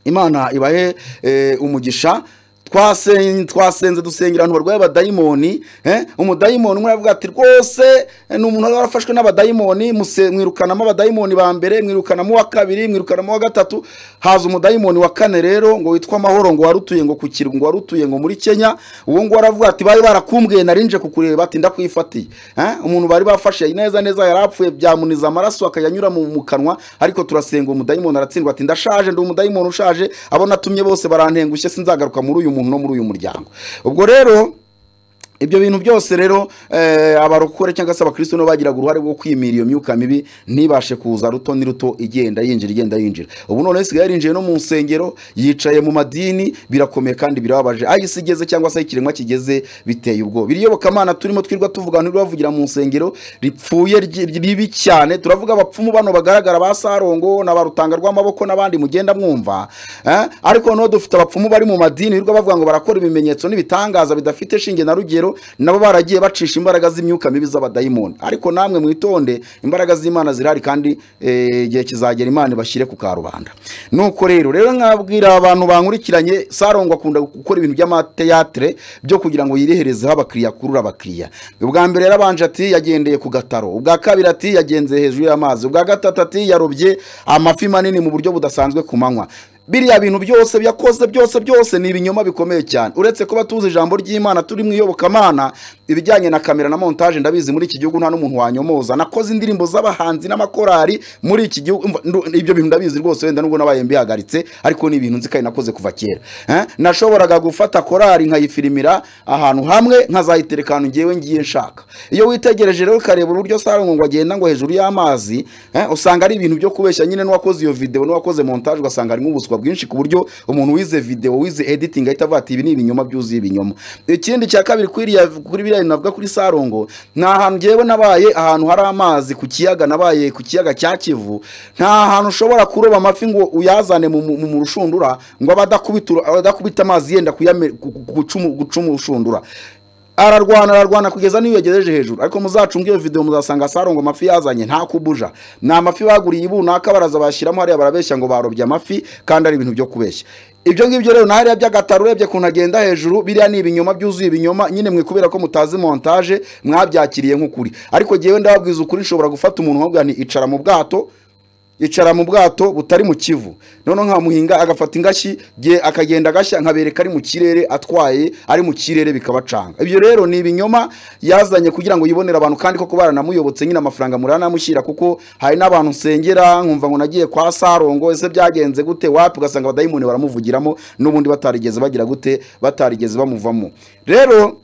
imana ibahe eh, umugisha Twasen- twasenze dusengera ahantu barwaye abadayimoni eh, umudayimoni umwe aravuga ati rwose eh, ni umuntu wari warafashwe n'abadayimoni muse- mwirukanamo abadayimoni ba mbere mwirukanamo uwa kabiri mwirukanamo uwa gatatu haza umudayimoni wa kane rero ngo witwa amahoro ngo warutuye ngo ku kirwa ngo warutuye ngo muri kenya uwo nguwo aravuga ati bari barakumbwiye narinje kukureba ati ndakwifatiye Eh, umuntu bari bafashe neza neza yari apfuye byamuniza amaraso akayanyura mu mu kanwa ariko turasenga umudayimoni aratsindwa ati ndashaje ndi umudayimoni ushaje abo natumye bose barantengushye sinzagaruka muri uyu muntu no muri uyu muryango ubwo rero ibyo bintu byose rero eh, abarokore cyangwa se abakristo nabo bagiraga uruhare rwo kwimira iyo myuka mibi ntibashe kuza ruto ni ruto igenda yinjira igenda yinjira ubu none isigaye yarinjiye no mu nsengero yicaye mu madini birakomeye kandi birababaje aho isi igeze cyangwa se aho ikiremwa kigeze biteye ubwoba iri yobokamana turimo twirwa tuvuga ntibavugira mu nsengero ripfuye ry- ribi cyane turavuga abapfumu bano bagaragara ba sarongo na ba rutanga rw'amaboko n'abandi mugenda mwumva eh? ariko noneho dufite abapfumu bari mu madini birirwa bavuga ngo barakora ibimenyetso n'ibitangaza bidafite shinge na rugero nabo baragiye bacisha imbaraga z'imyuka mibi z'abadayimoni ariko namwe mwitonde imbaraga z'imana zirahari kandi eh, igihe kizagera imana ibashyire ku karubanda nuko rero rero nkabwira abantu bankurikiranye sarongo akunda gukora ibintu by'amateyatire byo kugira ngo yireherezeho abakiriya akurure abakiriya ubwa mbere yarabanje ati yagendeye ku gataro ubwa kabiri ati yagenze hejuru y'amazi ubwa gatatu ati yarobye amafi manini mu buryo budasanzwe ku manywa biriya bintu byose byakoze byose byose ni ibinyoma bikomeye cyane uretse kuba tuzi ijambo ry'imana turi mu iyobokamana ibijyanye na kamera na montage ndabizi muri iki gihugu nta n'umuntu wanyomoza nakoze indirimbo z'abahanzi n'amakorari muri iki gihugu umva, ndu- ibyo bintu ndabizi rwose wenda nubwo nabaye mbihagaritse ariko ni ibintu nzi kandi nakoze kuva kera Eh? nashoboraga gufata korari nkayifirimira ahantu hamwe nkazayitereka ahantu ngewe ngiye nshaka iyo witegereje rero ukareba uburyo sarongo ngo agenda ngo hejuru y'amazi eh, usanga ari ibintu byo kubeshya nyine n'uwakoze iyo video n'uwakoze montage ugasanga harimo ubuswa bwinshi ku buryo umuntu wize video wize editing ahita avuga ati ibi ni ibinyoma byuzuye ibinyoma ikindi cya kabiri kuri iriya- kuri biriya bintu navuga kuri sarongo ni ahantu ngewe nabaye ahantu hari amazi ku kiyaga nabaye ku kiyaga cya kivu nta hantu ushobora kuroba amafi ngo uyazane mu, mu, mu rushundura ngo abe adakubita uru- adakubita amazi yenda kuyame- gu- gu- gucumu- gucuma urushundura ararwana ararwana kugeza n'iyo yagejeje hejuru ariko muzacunge iyo video muzasanga sarongo amafi yazanye nta kubuja ni amafi baguriye ibunaka baraza bashyiramo hariya barabeshya ngo barobye amafi kandi ari ibintu byo kubeshya ibyo ngibyo rero na hariya by'agataro urebye kuntu agenda hejuru biriya ni ibinyoma byuzuye ibinyoma nyine mwe kubera ko mutazi montage mwabyakiriye nk'ukuri ariko jyewe ndababwiza ukuri nshobora gufata umuntu nkabwira nti icara mu bwato icara mu bwato butari mu kivu noneho nkamuhinga agafata ingashyi ge- akagenda agashya nkabereka ari mu kirere atwaye ari mu kirere bikabacanga ibyo rero ni ibinyoma yazanye kugira ngo yibonere abantu kandi koko baranamuyobotse nyine amafaranga muranamushyira kuko hari n'abantu nsengera nkumva ngo nagiye kwa sarongo ese byagenze gute wapi ugasanga abadayimoni baramuvugiramo n'ubundi batarigeze bagira gute batarigeze bamuvamo rero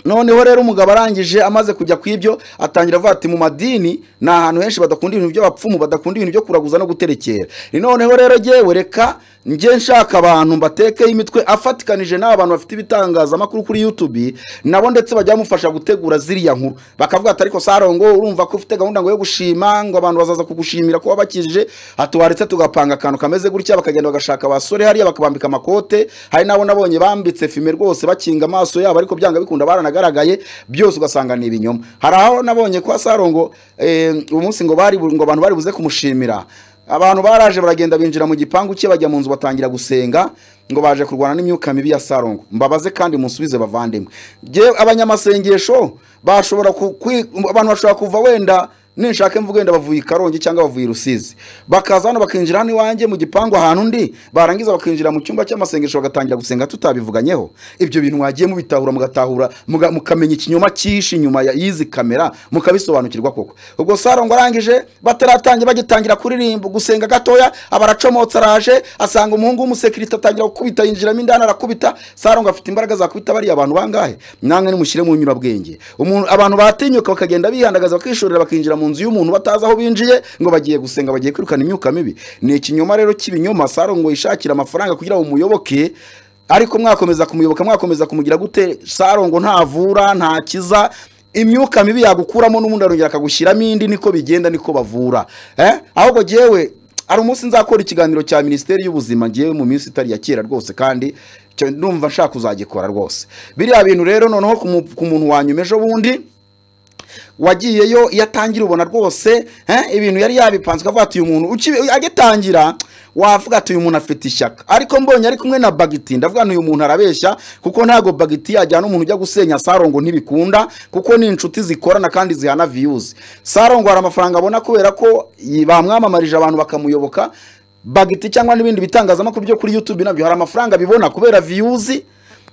noneho rero umugabo arangije amaze kujya ku ibyo atangira avuga ati mu madini ni ahantu henshi badakunda ibintu by'abapfumu badakunda ibintu byo kuraguza no guterekera Ni noneho rero jyewe reka njye nshaka abantu mbatekeho imitwe afatikanije n'aba bantu bafite ibitangazamakuru kuri youtube nabo ndetse bajya bamufasha gutegura ziriya nkuru bakavuga ati ariko sarongo urumva ko ufite gahunda ngo yo gushima ngo abantu bazaza kugushimira ko wabakijije atuwaretse tugapanga akantu kameze gutya bakagenda bagashaka abasore hariya bakabambika amakote hari n'abo nabonye bambitse fime rwose bakinga amaso yabo ariko byanga bikunda baranagaragaye byose ugasanga ni ibinyoma hari aho nabonye kwa sarongo eh, uwo munsi ngo bari ngo abantu bari buze kumushimira abantu baraje baragenda binjira mu gipangu cye bajya mu nzu batangira gusenga ngo baje kurwana n'imyuka mibi ya sarongo mbabaze kandi munsubize bavandimwe Jyewe abanyamasengesho bashobora ku- kwi- abantu bashobora kuva wenda ninshaka mvuga wenda bavuye i karongi cyangwa bavuye i rusizi bakaza hano bakinjira hano iwanjye mu gipangu ahantu undi barangiza bakinjira mu cyumba cy'amasengesho bagatangira gusenga tutabivuganyeho ibyo bintu mwagiye mubitahura mugatahura muga- mukamenya ikinyoma cyishe inyuma ya- y'izi kamera mukabisobanukirwa koko ubwo saro ngo arangije bataratangira bagitangira kuririmba gusenga gatoya aba aracomotse araje asanga umuhungu w'umusekirite atangira gukubita yinjiramo indani arakubita saro ngo afite imbaraga zakubita bariya abantu bangahe namwe nimushyire mu nyurabwenge umuntu abantu batinyuka bakagenda bihandagaza bakishorera bakinjira mu nzu y'umuntu batazi aho binjiye ngo bagiye gusenga bagiye kwirukana imyuka mibi ni ikinyoma rero cy'ibinyoma saro ngo yishakire amafaranga kugira ngo umuyoboke ariko mwakomeza kumuyoboka mwakomeza kumugira gute saro ngo ntavura ntakiza imyuka mibi yagukuramo n'ubundi arongera akagushyiramo indi niko bigenda niko bavura eh? ahubwo jyewe hari umunsi nzakora ikiganiro cya minisiteri y'ubuzima ngewe mu minsi itari ya kera rwose kandi cyo ndumva nshaka kuzagikora rwose biriya bintu rero noneho ku mu- ku muntu wanyuma ejo bundi wagiyeyo iyo atangira ubona rwose eh, ibintu yari yabipanze ukavuga ati uyu muntu ukibi- agitangira wavuga ati uyu muntu afite ishyaka ariko mbonye ari kumwe na bagiti ndavuga nti uyu muntu arabeshya kuko ntabwo bagiti yajyana umuntu ujya gusenya sarongo ntibikunda kuko ni inshuti zikorana kandi zihana viyuzi sarongo hari amafaranga abona kubera ko yi- bamwamamarije abantu bakamuyoboka bagiti cyangwa n'ibindi bitangazamakuru byo kuri youtube nabyo hari amafaranga bibona kubera viyuzi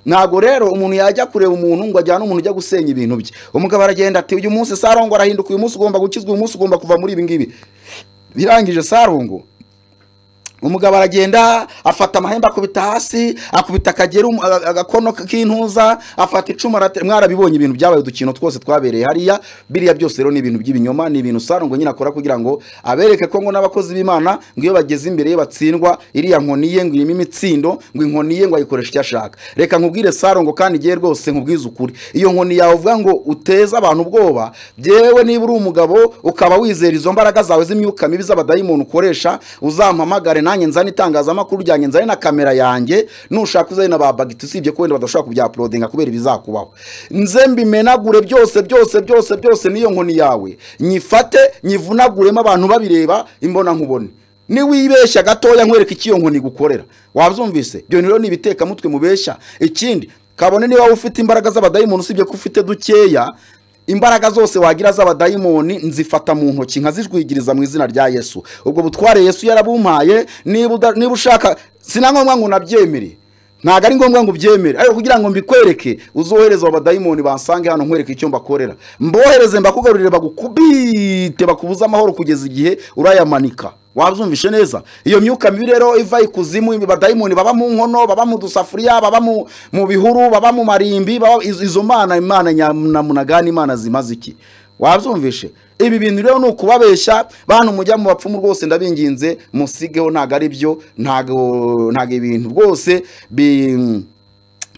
ntabwo rero umuntu yajya kureba umuntu ngo ajyane umuntu ujya gusenya ibintu bye umugabo aragenda ati uyu munsi sarongo arahinduka uyu munsi ugomba gukizwa uyu munsi ugomba kuva muri ibi ngibi birangije sarongo umugabo aragenda afata amahembe akubita hasi akubita akagera um- aga- agakono k'intuza afata icumu arate- mwarabibonye ibintu byabaye udukino twose twabereye hariya biriya byose rero ni ibintu by'ibinyoma ni ibintu sarongo nyine akora kugira ngo abereke ko ngo n'abakozi b'imana ngo iyo bageze imbere ye batsindwa iriya nkoni ye ngo irimo imitsindo ngo inkoni ye ngo ayikoreshe icyo ashaka reka nkubwire sarongo kandi ngewe rwose nkubwize ukuri iyo nkoni yawe uvuga ngo uteze abantu ubwoba byewe niba uri umugabo ukaba wizera izo mbaraga zawe z'imyuka mibi z'abadayimoni ukoresha uzampamagare nanjye nzane itangazamakuru ryanjye nzane na kamera yanjye nushaka uzane na ba bagiti usibye ko wenda badashobora kubyapulodinga kubera ibizakubaho nze mbimenagure byose byose byose byose n'iyo nkoni yawe nyifate nyivunaguremo abantu babireba imbona nkubone niwibeshya gatoya nkwereka icyo iyo nkoni gukorera wabyumvise ibyo rero ni ibitekamutwe mubeshya ikindi kabone niba wowe ufite imbaraga z'abadayimoni usibye ko ufite dukeya imbaraga zose wagira z'abadayimoni nzifata mu ntoki nkazijwigiriza mu izina rya yesu ubwo butware yesu yarabumpaye niba uda- niba ushaka sinangombwa ngo unabyemere ntabwo ari ngombwa ngo ubyemere ariko kugira ngo mbikwereke uzohereze abo badayimoni bansange hano nkwereke icyo mbakorera mbohereze mbakugarurire bagukubite bakubuze amahoro kugeza igihe urayamanika wabyumvishe neza iyo myuka mibi rero iva ikuzimu ibi badayimoni baba mu nkono baba mu dusafuriya baba mu, mu bihuru baba mu marimbi baba izo, izo mana imana nyamunagani imana zimaze iki wabyumvishe ibi bintu rero ni ukubabeshya bantu mujya mu bapfumu rwose ndabinginze musigeho ntabwo ari byo ntabwo ntabwo ibintu rwose bi-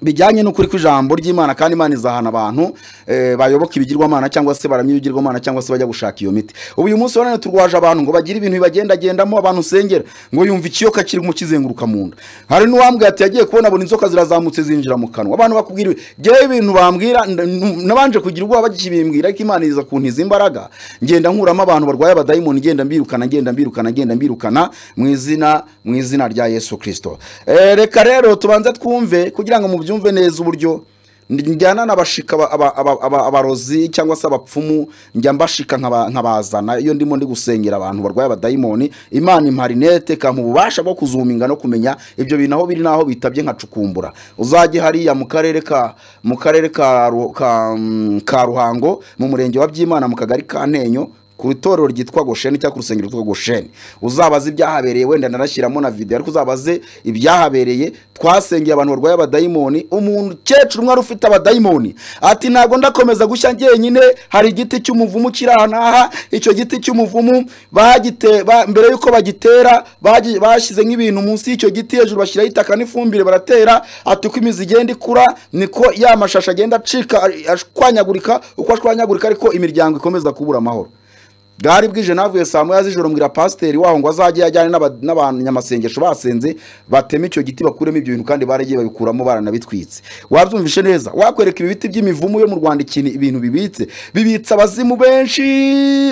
bijyanye n'ukuri kw'ijambo ry'imana kandi imana izahana abantu eh, bayoboka ibigirwamana cyangwa se baramya ibigirwamana cyangwa se bajya gushaka iyo miti ubu uyu munsi wa none turwaje abantu ngo bagire ibintu bibagendagendamo abantu usengera ngo yumva ikiyoka kiri mukizenguruka mu nda hari n'uwambwiye ati yagiye kubona buri inzoka zirazamutse zinjira mu kanwa abantu bakubwira ibi- ngewe ibintu bambwira nda- n- nabanje kugira ubwoba bakibimbwira ariko imana iza kuntiza imbaraga ngenda nkuramo abantu barwaye abadayimoni ngenda mbirukana ngenda mbirukana ngenda mbirukana mu izina mu izina rya yesu kirisito Eh, reka rero tubanze twumve kugira ngo mubyumve neza uburyo njyana n'abashika aba- aba- aba- aba- abarozi cyangwa se abapfumu njya mbashika nkaba- nkabazana iyo ndimo ndi gusengera abantu barwaye abadayimoni imana imparinete ikampa ububasha bwo kuzuminga no kumenya ibyo bintu aho biri n'aho bitabye nkacukumbura uzajye hariya mu karere ka mu karere ka Ru- ka, mm, ka ruhango mu murenge wa byimana mu kagari ka ntenyo ku itorero ryitwa gosheni cyangwa ku rusengero rwitwa gosheni uzabaze ibyahabereye wenda narashyiramo na videwo ariko uzabaze ibyahabereye twasengeye abantu barwaye abadayimoni umukecuru umwe wari ufite abadayimoni ati ntabwo ndakomeza gushya njyenyine hari igiti cy'umuvumu kiri aha n'aha icyo giti cy'umuvumu bagite ba- mbere yuko bagitera bagi- bashyize nk'ibintu munsi y'icyo giti hejuru bashyiraho itaka n'ifumbire baratera ati uko imizi igenda ikura niko ya mashashi agenda acika a- ashwanyagurika uko ashwanyagurika ariko imiryango ikomeza kubura amahoro bwari bwije navuye saa moya z'ijoro mbwira pasiteri waho ngo azajye ajyane n'aba- n'abanyamasengesho basenze bateme icyo giti bakuremo ibyo bintu kandi baragiye babikuramo baranabitwitse wabyumvishe neza wakwereka ibi biti by'imivumu yo mu rwanda ikintu ibintu bibitse bibitse abazimu benshi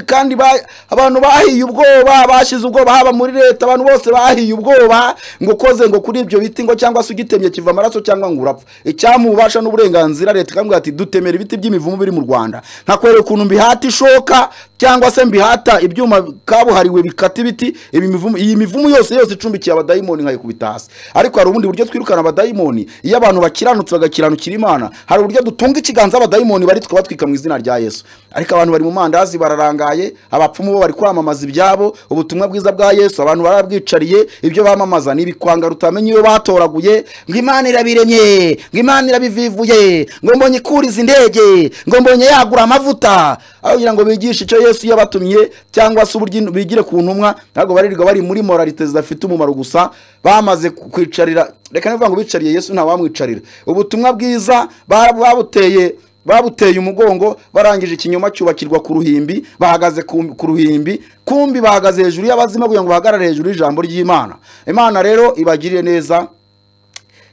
kandi ba- abantu bahiye ubwoba bashyize ubwoba haba muri leta abantu bose bahiye ubwoba ngo ukoze ngo kuri ibyo biti ngo cyangwa se ugitemye kiva amaraso cyangwa ngo urapfa icyamubasha n'uburenganzira leta ikamubwira ati dutemera ibiti by'imivumu biri mu rwanda nkakwereka ukuntu mbihata ishoka cyangwa se mbihata ibyuma kabuhariwe bikata ibiti ibi mivumu- iyi mivumu yose yose icumbikiye abadayimoni nkayikubita hasi ariko hari ubundi buryo twirukana abadayimoni iyo abantu bakiranutse bagakiranukira imana hari uburyo dutunga ikiganza abadayimoni bari tukabatwika mu izina rya yesu ariko abantu bari mu mandazi bararangaye abapfumu bo bari kwamamaza ibyabo ubutumwa bwiza bwa yesu abantu barabwicariye ibyo bamamaza ni ibikwanga rutamenya iyo batoraguye ngo imana irabiremye ngo imana irabivivuye ngo mbonye ikuriza indege ngo mbonye yagura amavuta aho kugira ngo bigishe icyo yesu yabatumye cyangwa se uburyo in- bigire ku ntumwa ntabwo baririrwa bari muri moralite zidafite umumaro gusa bamaze ku- kwicarira reka nivuga ngo bicariye yesu ntawamwicarira ubutumwa bwiza ba- babuteye babuteye umugongo barangije ikinyoma cyubakirwa ku ruhimbi bahagaze ku ku ruhimbi kumbi bahagaze hejuru y'abazima kugira ngo bahagarare hejuru y'ijambo ry'imana imana rero ibagirire neza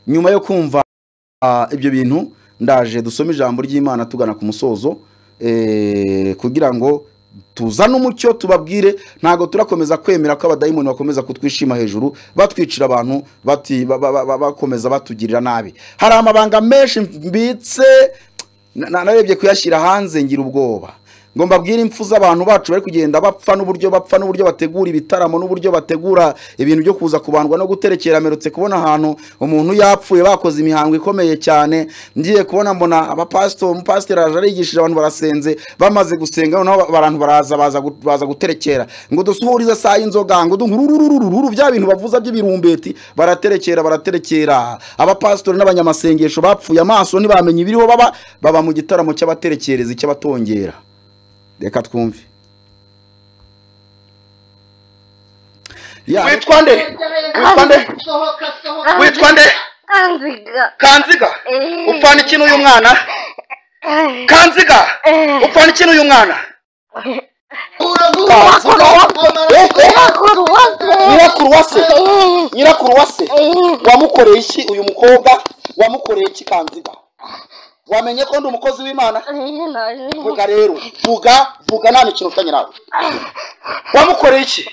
nyuma yo kumva ah, ibyo bintu ndaje dusome ijambo ry'imana tugana ku musozo eh, kugira ngo tuzane umucyo tubabwire ntabwo turakomeza kwemera ko abadayimoni bakomeza kutwishima hejuru batwicira abantu bati- ba- ba- ba- ba- bakomeza batugirira nabi hari amabanga menshi mbitse Na- na- narebye kuyashyira hanze ngira ubwoba ngo mbabwire impfu z'abantu bacu bari kugenda bapfa n'uburyo bapfa n'uburyo bategura ibitaramo n'uburyo bategura ibintu byo kuza kubandwa no guterekera merutse kubona ahantu umuntu yapfuye bakoze imihango ikomeye cyane ngiye kubona mbona abapasito umupasiteri araje arigishije abantu barasenze bamaze gusenga noneho ba- abantu baraza baza gu- baza guterekera ngo dusuhurize saa y'inzoga ngo dungurururururu bya bintu bavuza by'ibirumbeti baraterekera baraterekera abapasitori n'abanyamasengesho bapfuye amaso ntibamenye ibiriho baba baba mu gitaramo cy'abaterekereza icy'abatongera reka twumve Ya, witwa nde witwa nde witwa nde kanziga kanziga upfana iki n'uyu mwana kanziga upfana iki n'uyu mwana nyirakuruwase nyirakuruwase wamukoreye iki uyu mukobwa wamukoreye iki kanziga wamenye ko ndi umukozi w'imana vuga rero vuga vuga nta mikino ufitanye nawe wamukoreye iki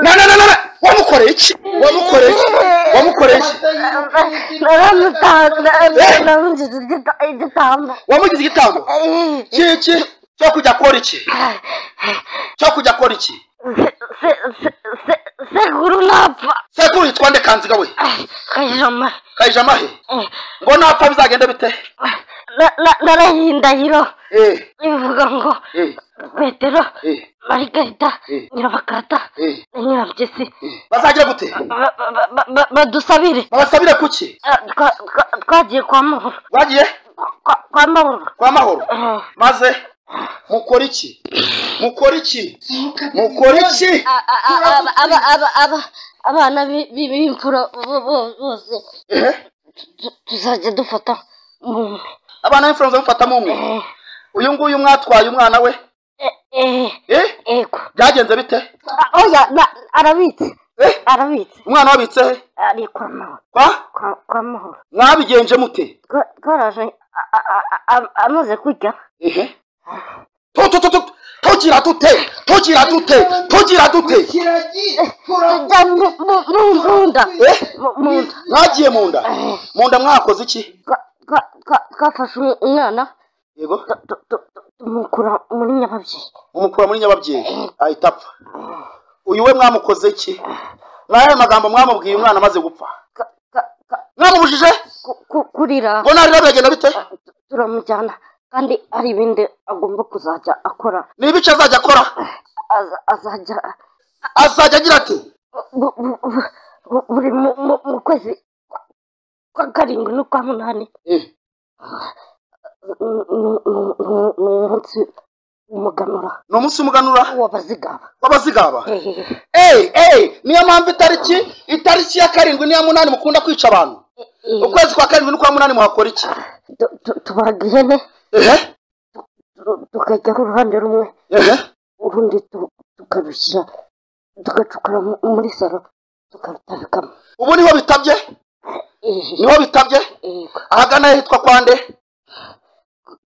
na na na na na wamukoreye iki wamukoreye iki wamukoreye iki wamugize igitambo kiki cyo kujya akora iki cyo kujya akora iki sekuru napfa sekuru yitwa nde kanziga we kajama kayijamahe ngo napfa bizagenda bite narahindahiro eh ivuga ngo eh petero eh marigarita Eh. nyirabakata eh na nyirabugesi bazagira gute ba- ba- ba- ba- badusabire babasabire kuki Ah, twa- twa- twagiye kwa mahoro bagiye Kwa- kwa mahoro kwa mahoro Eh. maze mukora iki mukora iki mukora iki A- a- a- aba- aba- aba- aba- abana bi- bi- b'imfura bo- bo- bose eh tu- tuzajya dufata mu abana b'imfura mufata mu mwe Eh, uyu nguyu mwatwaye umwana we eh, eh, eh yego byagenze bite Ah, oya na- arabitse eh arabitse umwana wabitse he ari kwa mahoro kwa kwa- kwa mahoro mwabigenje mute Twa- twaraje a- a- a- a- amaze kurya ehe tu tu tu tu tugira dute tugira dute tugira dute tujya mu- mu- mu- mu nda eh Mu- mu nda mwagiye mu nda mu nda mwakoze iki Twa- twa- twa- twafashe umwana yego tu- tu- tu- tu- tumukura muri nyababyeyi umukura muri nyababyeyi ahita apfa uyu we mwamukoze iki nayo magambo mwamubwiye umwana amaze gupfa Ka- ka- ka- mwamubujije ku- ku- kurira ngo narira biragenda bite turamujyana kandi hari ibindi agomba kuzajya akora ni ibice azajya akora Aza- azajya azajya agira ati bu- bu- bu- bu- buri mu- mu- mu kwezi kwa- kwa karindwi n'ukwa munani Eh, ni- ni- ni- ni- ni umunsi w'umuganura ni umunsi umuganura w'abazigaba w'abazigaba Eh, eyi eyi niyo mpamvu itariki itariki ya karindwi n'iya munani mukunda kwica abantu eh, ukwezi kwa karindwi n'ukwa munani muhakora iki tu- tu- tubaga ihene ehe tu- tukajyaho uruhande rumwe ehe urundi tu- tukarushyira tugacukura mu- muri saro tukarutabikamo ubu niho bitabye Eh, niho bitabye eh, ahagana hitwa kwa nde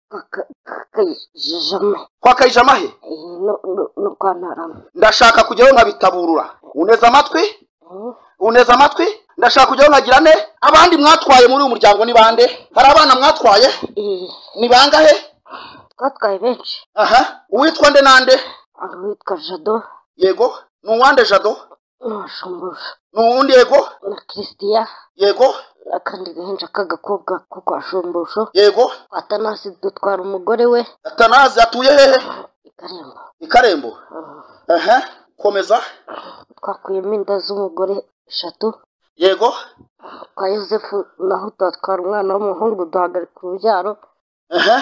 ka- ka- ka- kajijama kwa kayijamahe Eh, no- no- no kwa ntarama ndashaka kujyayo nkabitaburura uneza amatwi Eh. uneza amatwi ndashaka kujyayo nkagira ne abandi mwatwaye muri uyu muryango ni bande hari abana mwatwaye Eh, ni bangahe twatwaye benshi aha uwitwa nde nande hari uwitwa jado yego ni uwande jado n'uwashumbuje ni uwundi yego na christian yego akandi gahinja k'agakobwa ko kwa shumbusho yego atanasi dutwara umugore we atanazi atuye hehe i karembo i karembo Ah, aha komeza twakuyemo inda z'umugore eshatu yego kwa yosefu naho tuhatwara umwana w'umuhungu duhagarika urubyaro aha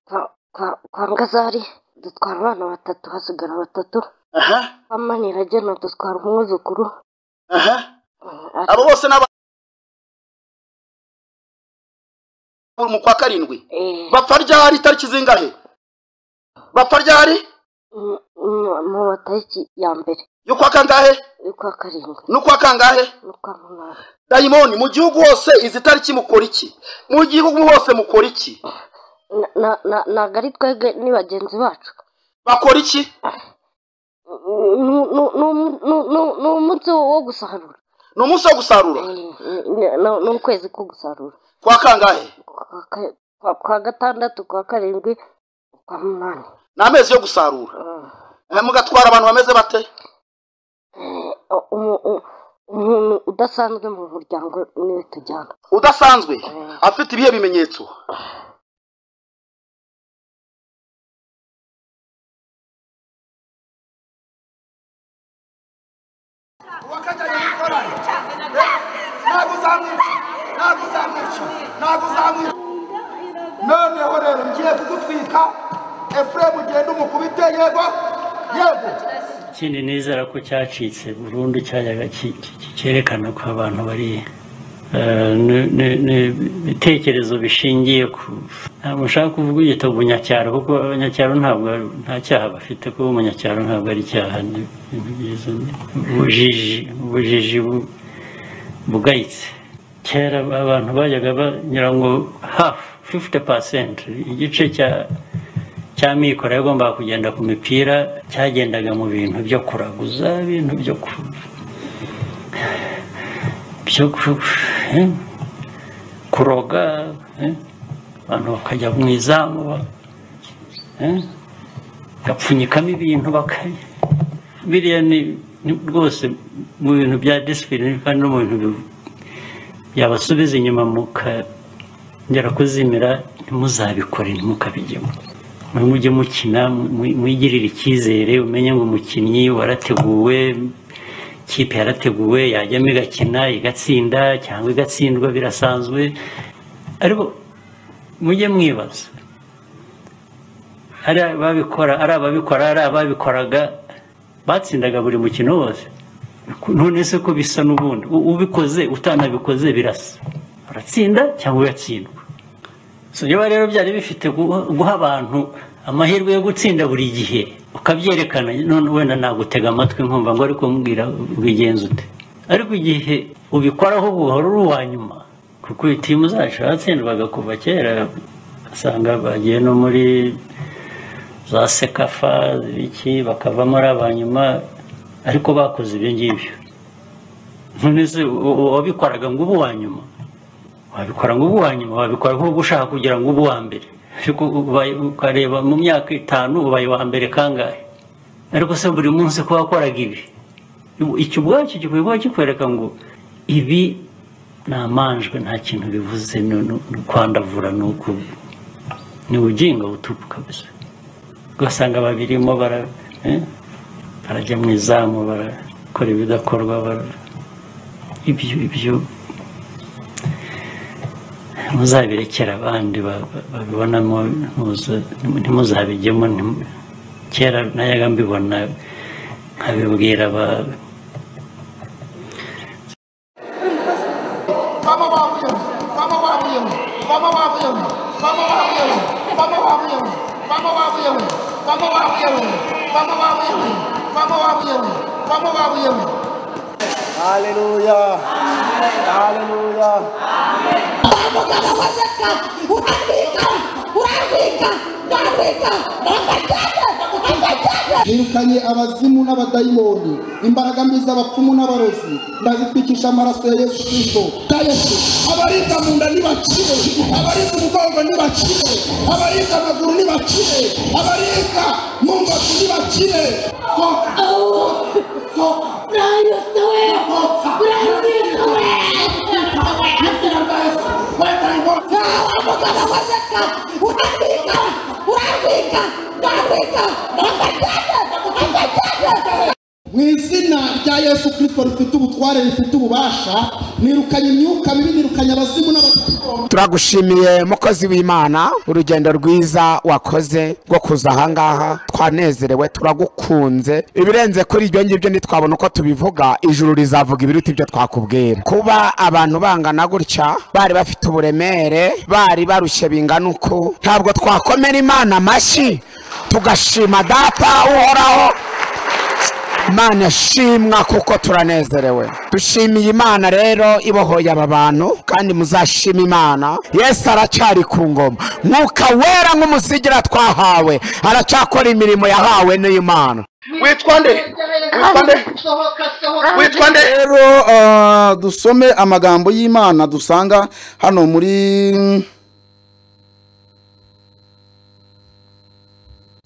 kwa- kwa- kwa ngazari dutwara abana batatu hasigara batatu aha kwa maniragena dutwara umwuzukuru aha Ah, abo bose n'aba mu kwa karindwi eh, bapfa ryari itariki zingahe bapfa ryari mu- mu- mu matariki ya mbere y'ukwa kangahe y'ukwa karindwi n'ukwa kangahe n'ukwa munani dayimoni mu gihugu hose izi tariki mukora iki mu gihugu hose mukora iki Na- na- na- ntabwo ari twebwe ni bagenzi bacu bakora iki Nu- nu- nu- nu- nu- ni umunsi wo gusarura ni umunsi wo gusarura Eh, ni- ni- ni ukwezi ko gusarura kwa kangahe Kwa ka- kwa- kwa gatandatu kwa karindwi kwa munani ni amezi yo gusarura Ah. Eh, mugatwara abantu bameze bate Eh, umu- u- umuntu udasanzwe mu muryango niwe tujyana udasanzwe afite ibihe bimenyetso wakajyanye n'ikoranyi ntabwo uzamwica ntabwo uzamwica ntabwo uzamwica noneho rero ngiye kugutwika efuremu ugenda umukubite yego yego ikindi nizera ko cyacitse burundu cyajyaga ki- ki- ki- cyerekana ko abantu bari eh, ni- ni- ni ibitekerezo bishingiye ku ntabwo nshaka kuvuga igita umunyacyaro kuko abanyacyaro ntabwo nta cyaha bafite kuba umunyacyaro ntabwo ari icyaha ni ibintu byiza ni ubujiji ubujiji bu- bugayitse kera abantu bajyaga banyura ngo hafu fifuti pasenti igice cya cya mikoro yagombaga kugenda ku mipira cyagendaga mu bintu byo kuraguza ibintu byo ku byo ku- eh, kuroga eh, abantu bakajya mu izamu ba- eh, bagapfunyikamo ibintu bakajya biriya ni ni- rwose mu bintu bya disipurine kandi no mu bintu bi- byabasubiza inyuma mukongera kuzimira ntimuzabikore ntimukabigemo mujye mukina mu- mwigirire icyizere umenye ngo umukinnyi warateguwe ikipe yarateguwe yajyamo igakina igatsinda cyangwa igatsindwa birasanzwe ariko mujye mwibaza ari ababikora ari ababikora ari ababikoraga batsindaga buri mukino wose none se ko bisa n'ubundi U- ubikoze utanabikoze birasa uratsinda cyangwa ugatsindwa so niba rero byari bifite guha guha abantu amahirwe yo gutsinda buri gihe ukabyerekana none wenda nagutega amatwi nkumva ngo ariko mbwira ubigenza ute ariko igihe ubikoraho buhoro uri uwa nyuma kuko timu zacu yatsindwaga kuva kera usanga bagiye no muri za sekafa iki bakavamo ari abanyuma ariko bakoze ibyo ngibyo none se u- u- uwabikoraga ngo ube uwa nyuma wabikora ngo uba uwa nyuma wabikora nk'ubu ushaka kugira ngo ube uwa mbere ariko ubaye- ukareba mu myaka itanu ubaye uwa mbere kangahe ariko se buri munsi ko wakoraga ibi icyo ubwacyo gikwiye kuba kikwereka ngo ibi ni amanjwe nta kintu bivuze ni ni- ni kwandavura ni uku ni ubugingo butupu kabisa ugasanga babirimo bara eh, barajya mu izamu barakora ibidakorwa bara ibyo ibyo muzabirekera abandi ba- ba- babibonamo ntuza- ntimuzabijyemo ntimu- kera nayaga mbibona nkabibwira aba- vama vavuyeni vama vavuyeni vama vavuyeni vama vavuyeni vama vavuyeni vama vavuyeni vama vavuyeni vama vavuyeni vama vavuyeni vama vavuyeni urarwika urarwika urarwika urarwika yirukanye abazimu n'abadayimoni imbaraga mbi z'abapfumu n'abarozi ndazitwikisha amaraso ya yesu kirisito ya yesu abaribwa mu nda nibakire abaribwa umugongo nibakire abaribwa amaguru nibakire abaribwa mu mbavu nibakire sohoka sohoka mu izina rya yesu kirisito rifite ubutware rifite ububasha nirukanye imyuka mibi nirukanye abazimu n'abadayimoni turagushimiye mukozi w'imana urugendo rwiza wakoze rwo kuza ahangaha twanezerewe turagukunze ibirenze kuri ibyo ngibyo ntitwabona uko tubivuga ijuru rizavuga ibiruta ibyo twakubwira kuba abantu bangana gutya bari bafite uburemere bari barushye bingana uku ntabwo twakomera imana amashyi tugashima data uhoraho Mana shimwa kuko turanezerewe dushimiye imana rero ibohoye aba bantu kandi muzashima imana yesu aracyari ku ngoma mwuka wera nk'umusigira twahawe aracyakora imirimo yahawe n'imana witwa nde witwa nde witwa nde rero ah, dusome amagambo y'imana dusanga hano muri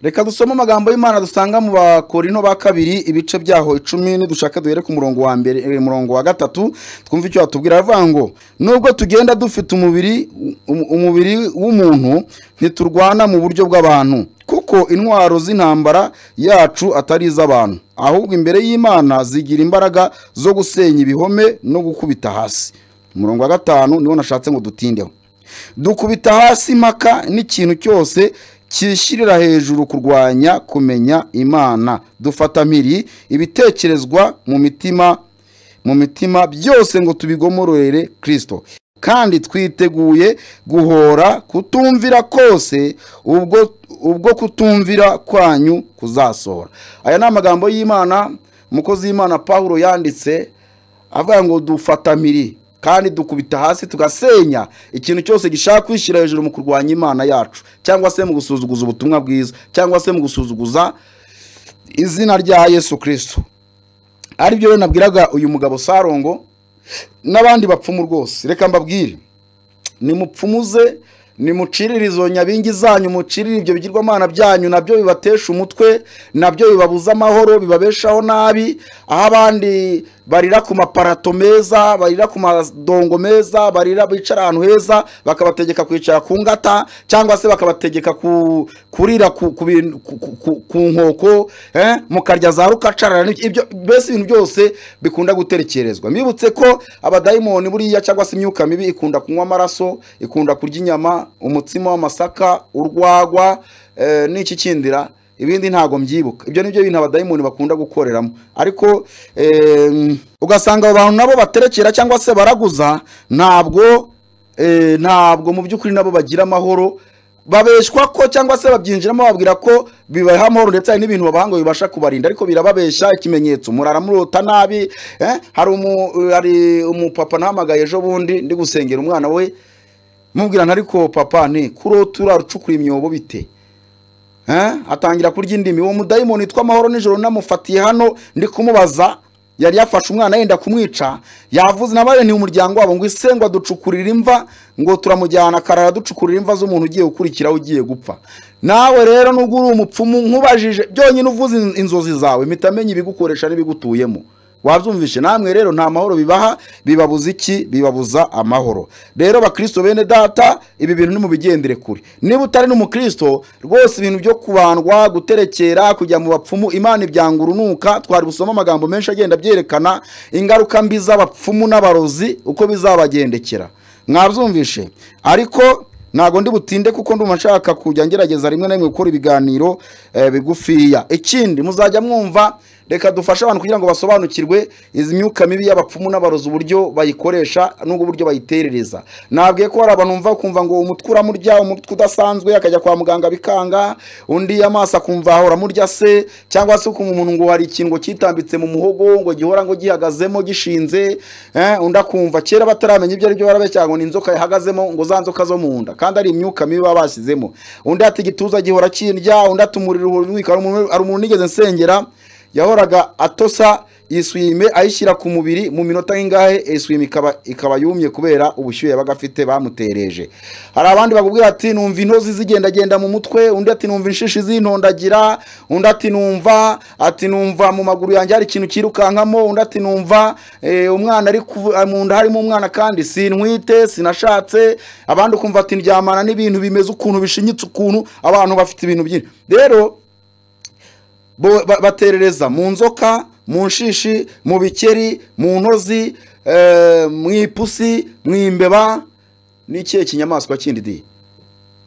reka dusome amagambo y'imana dusanga mu bakorino ba kabiri ibice byaho icumi nidushaka duhere ku murongo wa mbere eh, murongo wa gatatu twumve icyo watubwira aravuga ngo nubwo tugenda dufite umubiri um- umubiri w'umuntu ntiturwana mu buryo bw'abantu kuko intwaro z'intambara yacu atari iz'abantu ahubwo imbere y'imana zigira imbaraga zo gusenya ibihome no gukubita hasi umurongo wa gatanu niwo nashatse ngo dutindeho dukubita hasi impaka n'ikintu cyose cyishyirira hejuru kurwanya kumenya imana dufata mpiri ibitekerezwa mu mitima mu mitima byose ngo tubigomororere kirisito kandi twiteguye guhora kutumvira kose ubwo ubwo kutumvira kwanyu kuzasohora aya ni amagambo y'imana umukozi w'imana paul yanditse avuga ngo dufata mpiri kandi dukubita hasi tugasenya ikintu cyose gishaka kwishyira hejuru mu kurwanya imana yacu cyangwa se mu gusuzuguza ubutumwa bwiza cyangwa se mu gusuzuguza izina rya yesu kirisito ari byo nabwiraga uyu mugabo sarongo n'abandi bapfumu rwose reka mbabwire nimupfumuze nimucirire izo nyabingi zanyu mucirire ibyo bigirwamana byanyu nabyo bibatesha umutwe nabyo bibabuza amahoro bibabeshaho nabi aho abandi barira ku maparato meza barira ku madongo meza barira bicara ahantu heza bakabategeka kwicara ku ngata cyangwa se bakabategeka ku- kurira ku ku bintu- ku- ku- ku- ku nkoko eh, mukarya za rukacarara n'ibyo- ibyo mbese ibintu byose bikunda guterekerezwa mbibutse ko abadayimoni buriya cyangwa se imyuka mibi ikunda kunywa amaraso ikunda kurya inyama umutsima w'amasaka urwagwa eh, n'iki kindira ibindi ntabwo mbyibuka ibyo ni byo bintu abadayimoni bakunda gukoreramo ariko em, ugasanga abo bantu nabo baterekera cyangwa se baraguza ntabwo eh, ntabwo mu by'ukuri nabo bagira amahoro babeshwa ko cyangwa se babyinjiramo bababwira ko bibaha amahoro ndetse hari n'ibintu babaha ngo bibasha kubarinda ariko birababeshya ikimenyetso murara murota nabi eh, hari umu- hari umupapa nahamagaye ejo bundi ndi gusengera umwana we mubwirana ariko papa nti kurota urara ucukura imyobo bite Eh, atangira kurya indimi uwo mudayimoni witwa amahoro nijoro namufatiye hano ndi kumubaza yari yafashe umwana yenda kumwica yavuze nabaye ni umuryango wabo ngo ise ngo aducukurire imva ngo turamujyana karara ducukurira imva z'umuntu ugiye gukurikiraho ugiye gupfa nawe rero nubwo uri umupfumu nkubajije byonyine uvuze in- inzozi zawe mpita amenya ibigukoresha n'ibigutuyemo wabyumvishe namwe rero nta mahoro bibaha bibabuza iki bibabuza amahoro rero bakristo bene data ibi bintu nimubigendere kure niba utari n'umukristo rwose ibintu byo kubandwa guterekera kujya mu bapfumu imana ibyanga urunuka twari busoma amagambo menshi agenda abyerekana ingaruka mbi z'abapfumu n'abarozi uko bizabagendekera mwabyumvishe ariko ntabwo ndi butinde kuko ndumva nshaka kujya ngerageza rimwe na rimwe gukora ibiganiro eh, bigufiya ikindi muzajya mwumva reka dufashe abantu kugira ngo basobanukirwe izi myuka mibi y'abapfumu n'abarozi uburyo bayikoresha n'ubwo buryo bayiterereza nabwiye ko hari abantu bumva kumva ngo umutwe uramurya umutwe udasanzwe akajya kwa muganga bikanga undi amaso akumva ahora amurya se cyangwa se ukumva umuntu ngo hari ikintu ngo kitambitse mu muhogo ngo gihora ngo gihagazemo gishinze eh, undi akumva kera bataramenya ibyo ari byo barabeshya ngo ni inzoka yahagazemo ngo za nzoka zo mu nda kandi ari imyuka mibi baba bashyizemo undi ati igituza gihora kindya undi ati umuriro uhora unwika hari umuntu- hari umuntu nigeze nsengera yahoraga atosa iswime ayishyira ku mubiri mu minota nk'ingahe iswime ikaba ikaba yumye kubera ubushyuhe yabaga afite bamutereje hari abandi bakubwira ati numva intozi zigendagenda mu mutwe undi ati numva inshishi zintondagira undi ati numva ati numva mu maguru yanjye hari ikintu cyirukankamo undi ati numva eh, umwana ari kuvu- ah, mu nda harimo umwana kandi sinwite sinashatse abandi ukumva ati ndyamana n'ibintu bimeze ukuntu bishinyitse ukuntu abantu bafite ibintu byinshi rero bo- ba- baterereza mu nzoka mu nshishi mu bikeri mu ntozi eh, mu ipusi mu imbeba n'ikihe kinyamaswa kindi di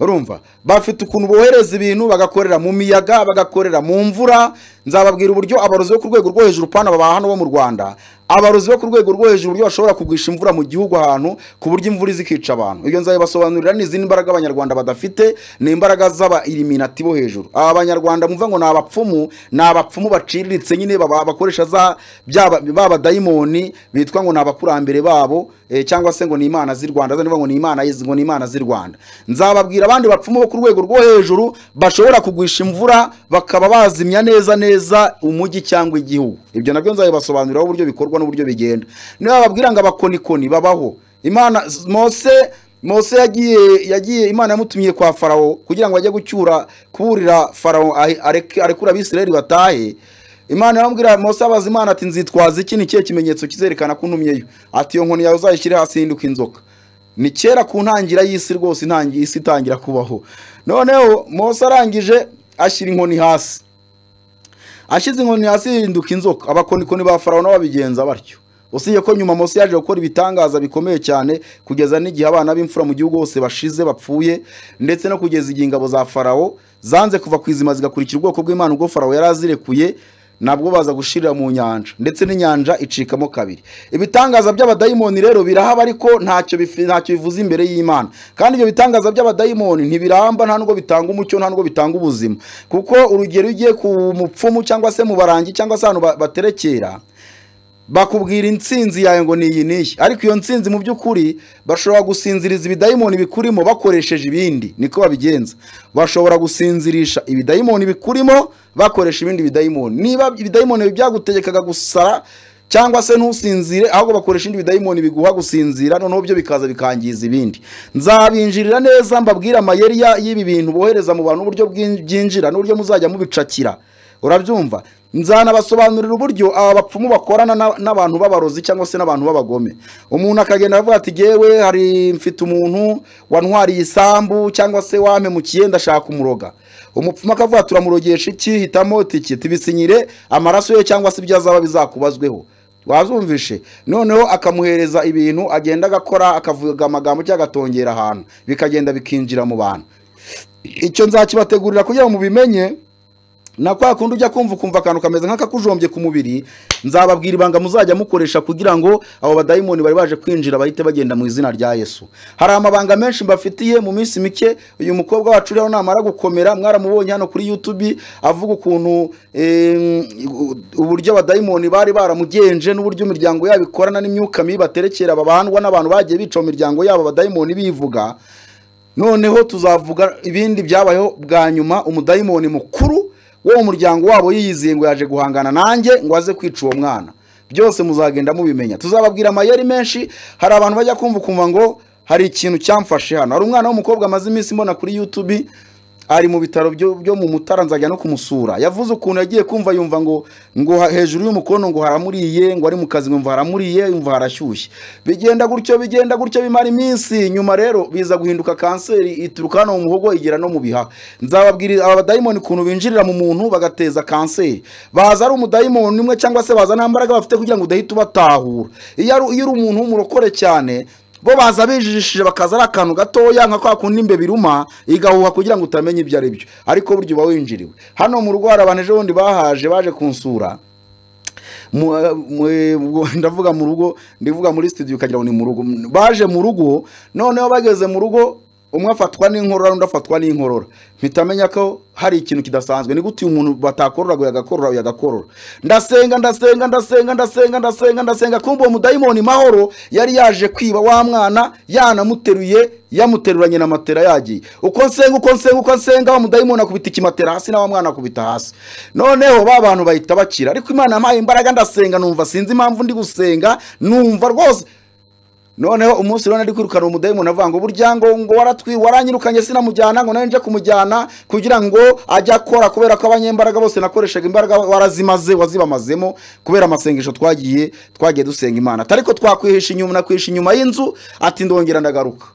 urumva bafite ukuntu bohereza ibintu bagakorera mu miyaga bagakorera mu mvura nzababwira uburyo abarozi bo ku rwego rwo hejuru pana baba hano bo mu rwanda abarozi bo ku rwego rwo hejuru uburyo bashobora kugwisha imvura mu gihugu ahantu ku buryo imvura izikica abantu ibyo nzabibasobanurira ni izindi mbaraga abanyarwanda badafite ni imbaraga z'aba iliminati bo hejuru aba banyarwanda mvuga ngo ni abapfumu ni abapfumu baciriritse nyine baba- bakoresha za byaba- ba badayimoni bitwa ngo ni abakurambere babo eh, cyangwa se ngo ni imana z'i rwanda zanivuga ngo ni imana y'izi- ngo ni imana z'i rwanda nzababwira abandi bapfumu bo ku rwego rwo hejuru bashobora kugwisha imvura bakaba bazimya neza neza umujyi cyangwa igihugu ibyo nabyo nzabibasobanuriraho uburyo bikorwa n'uburyo bigenda niba bababwira ngo abakonikoni babaho imana mose mose yagiye yagiye imana yamutumiye kwa farawo kugira ngo ajye gucyura kuburira farawo ahe- areke- arekure abisirayeli batahe imana yaramubwira mose abaza imana ati nzitwaza iki ni ikihe kimenyetso kizerekana ko untumyeyo ati iyo nkoni yawe uzayishyire hasi hinduka inzoka ni kera ku ntangira y'isi rwose intangi- isi itangira kubaho noneho mose arangije ashyira inkoni hasi ashyize inkoni hasi yirinduka inzoka abakonikoni ba farawo nabo babigenza batyo usibye ko nyuma mose yaje gukora ibitangaza bikomeye cyane kugeza n'igihe abana b'imfura mu gihugu hose bashize bapfuye ndetse no kugeza igihe ingabo za farawo zanze kuva ku izima zigakurikira ubwoko bw'imana ubwo farawo yari azirekuye nabwo baza gushirira mu nyanja ndetse n'inyanja icikamo kabiri ibitangaza by'abadayimoni rero birahaba ariko ntacyo bifi- ntacyo bivuze imbere y'imana kandi ibyo bitangaza by'abadayimoni ntibiramba nta nubwo bitanga umucyo nta nubwo bitanga ubuzima kuko urugero iyo ugiye ku mupfumu cyangwa se mu barangi cyangwa se ahantu ba- baterekera bakubwira insinzi yawe ngo ni iyi n'iyi ariko iyo nsinzi mu by'ukuri bashobora gusinziriza ibidayimoni bikurimo bakoresheje ibindi niko babigenza bashobora gusinzirisha ibidayimoni bikurimo bakoresha ibindi bidayimoni niba ibidayimoni byagutegekaga gusara cyangwa se ntusinzire ahubwo bakoresha ibindi bidayimoni biguha gusinzira noneho byo bikaza bikangiza ibindi nzabinjirira neza mbabwire amayeri ya- y'ibi bintu bohereza mu bantu n'uburyo bwin- byinjira n'uburyo muzajya mubicakira urabyumva nzanabasobanurira uburyo aba bapfumu bakorana na- n'abantu b'abarozi cyangwa se n'abantu b'abagome umuntu akagenda avuga ati yewe hari mfite umuntu wantwariye isambu cyangwa se wampemukiye ndashaka umuroga umupfumu akavuga ati uramurogesha iki hitamo itiki tibisinyire amaraso ye cyangwa se ibyo azaba bizakubazweho wazumvishe noneho akamuhereza ibintu agenda agakora akavuga amagambo cyangwa agatongera ahantu bikagenda bikinjira mu bantu icyo nzakibategurira kugira ngo mubimenye na kwa kundi ujya kumva ukumva akantu kameze nk'akakujombye ku mubiri nzababwira ibanga muzajya mukoresha kugira ngo abo badayimoni bari baje kwinjira bahite bagenda mu izina rya yesu hari amabanga menshi mbafitiye mu minsi mike uyu mukobwa wacu rero namara gukomera mwaramubonye hano kuri youtube avuga ukuntu eh, uburyo abadayimoni bari baramugenje n'uburyo imiryango yabo ikorana n'imyuka mibi baterekera babandwa n'abantu bagiye bica mu miryango yabo abadayimoni bivuga noneho tuzavuga ibindi byabayeho bwa nyuma umudayimoni mukuru wo mu muryango wabo yiyizeye ngo yaje guhangana nanjye ngo aze kwica uwo mwana byose muzagenda mubimenya tuzababwira amayeri menshi hari abantu bajya kumva ukumva ngo hari ikintu cyamfashe hano hari umwana w'umukobwa amaze iminsi mbona kuri youtube ari mu bitaro byo byo mu mutara nzajya no kumusura yavuze ukuntu yagiye kumva yumva ngo ngo ha- hejuru y'umukono ngo haramuriye ngo ari mu kazi ngo yumva haramuriye yumva harashyushye bigenda gutyo bigenda gutyo bimara iminsi nyuma rero biza guhinduka kanseri ituruka hano mu muhogo igera no mu bihaha nzababwira aba badayimoni ukuntu binjirira mu muntu bagateza kanseri baza ari umudayimoni umwe cyangwa se baza nta mbaraga bafite kugira ngo udahita ubatahura iyo ari iyo uri umuntu w'umurokore cyane bo baza bijijishije bakaza ari akantu gatoya nka kwa kundi imbe biruma igahuha kugira ngo utamenya ibyo ari byo ariko burya uba winjiriwe hano mu rugo hari abantu ejobundi bahaje baje kunsura mu- eh, mu- eh, ubwo ndavuga mu rugo ndivuga muri studio ukagira ngo ni mu rugo baje mu rugo noneho bageze mu rugo umwe afatwa n'inkorora undi afatwa n'inkorora mpita amenya ko hari ikintu kidasanzwe ni gute uyu muntu batakorora ngo yagakorora uyu agakorora ndasenga ndasenga ndasenga ndasenga ndasenga ndasenga kumva uwo mudayimoni mahoro yari yaje kwiba wa mwana yanamuteruye yamuteruranye na matera yagiye uko nsenga uko nsenga uko nsenga wa mudayimoni akubita ikimatera hasi na wa mwana akubita hasi noneho ba bantu bahita bakira ariko imana yampaye imbaraga ndasenga numva sinzi impamvu ndi gusenga numva rwose noneho umunsi urabona ari kwirukana umudayimoni avuga ngo burya ngo ngo waratwi waranyirukanye sinamujyana ngo nawe nje kumujyana kugira ngo ajye akora kubera ko abanyembaraga bose nakoreshaga imbaraga warazimaze wazibamazemo kubera amasengesho twagiye twagiye dusenga imana atari ko twakwihisha inyuma nakwihisha inyuma y'inzu ati ndongera ndagaruka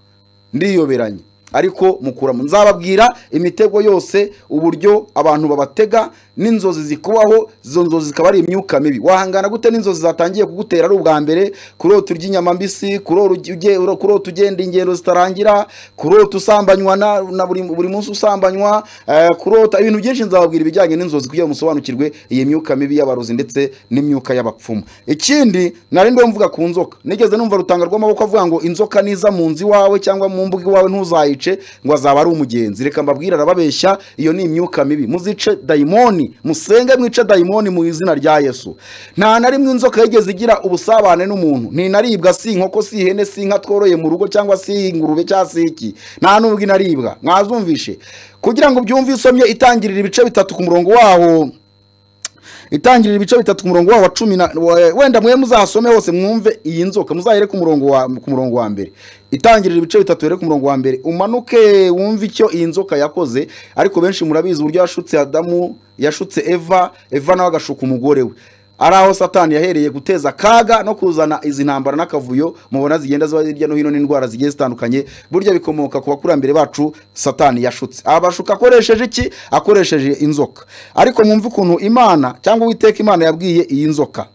ndiyoberanye ariko mukuramo nzababwira imitego yose uburyo abantu babatega n'inzozi zikubaho izo nzozi zikaba ari imyuka mibi wahangana gute n'inzozi zatangiye kugutera ari ubwa mbere kurota urya inyama mbisi kurota uge- kurota ugenda ingendo zitarangira kurota usambanywa na, na buri, buri munsi usambanywa eh, kurota ibintu byinshi nzababwira ibijyanye n'inzozi kugira ngo musobanukirwe iyi myuka mibi y'abarozi ndetse n'imyuka y'abapfumu ikindi nari ndiho mvuga ku nzoka nigeze numva rutanga rw'amaboko avuga ngo inzoka niza mu nzu iwawe cyangwa mu mbuga iwawe ntuzayice ngo azaba ari umugenzi reka mbabwire arababeshya iyo ni imyuka mibi muzice dayimoni musenge mwice dayimoni mu izina rya yesu nta na rimwe inzoka yigeze igira ubusabane n'umuntu ntinaribwa si inkoko si ihene si inka tworoye mu rugo cyangwa si ingurube cyangwa si iki nta n'ubwo inaribwa mwazumvishe kugira ngo ubyumve isomye itangirira ibice bitatu ku murongo waho itangirira ibice bitatu ku murongo wawo wa cumi na wa- wenda mwe muzasome hose mwumve iyi nzoka muzahere ku murongo wa ku murongo wa mbere itangirira ibice bitatu here ku murongo wa mbere umanuke wumve icyo iyi nzoka yakoze ariko benshi murabizi uburyo yashutse adamu yashutse eva eva nawe agashuka umugore we ari aho satani yahereye guteza akaga no kuzana izi ntambara n'akavuyo mubona zigenda ziba hirya no hino n'indwara zigiye zitandukanye burya bikomoka ku bakurambere bacu satani yashutse abashuka akoresheje iki akoresheje inzoka ariko mwumve ukuntu imana cyangwa uwiteka imana yabwiye iyi nzoka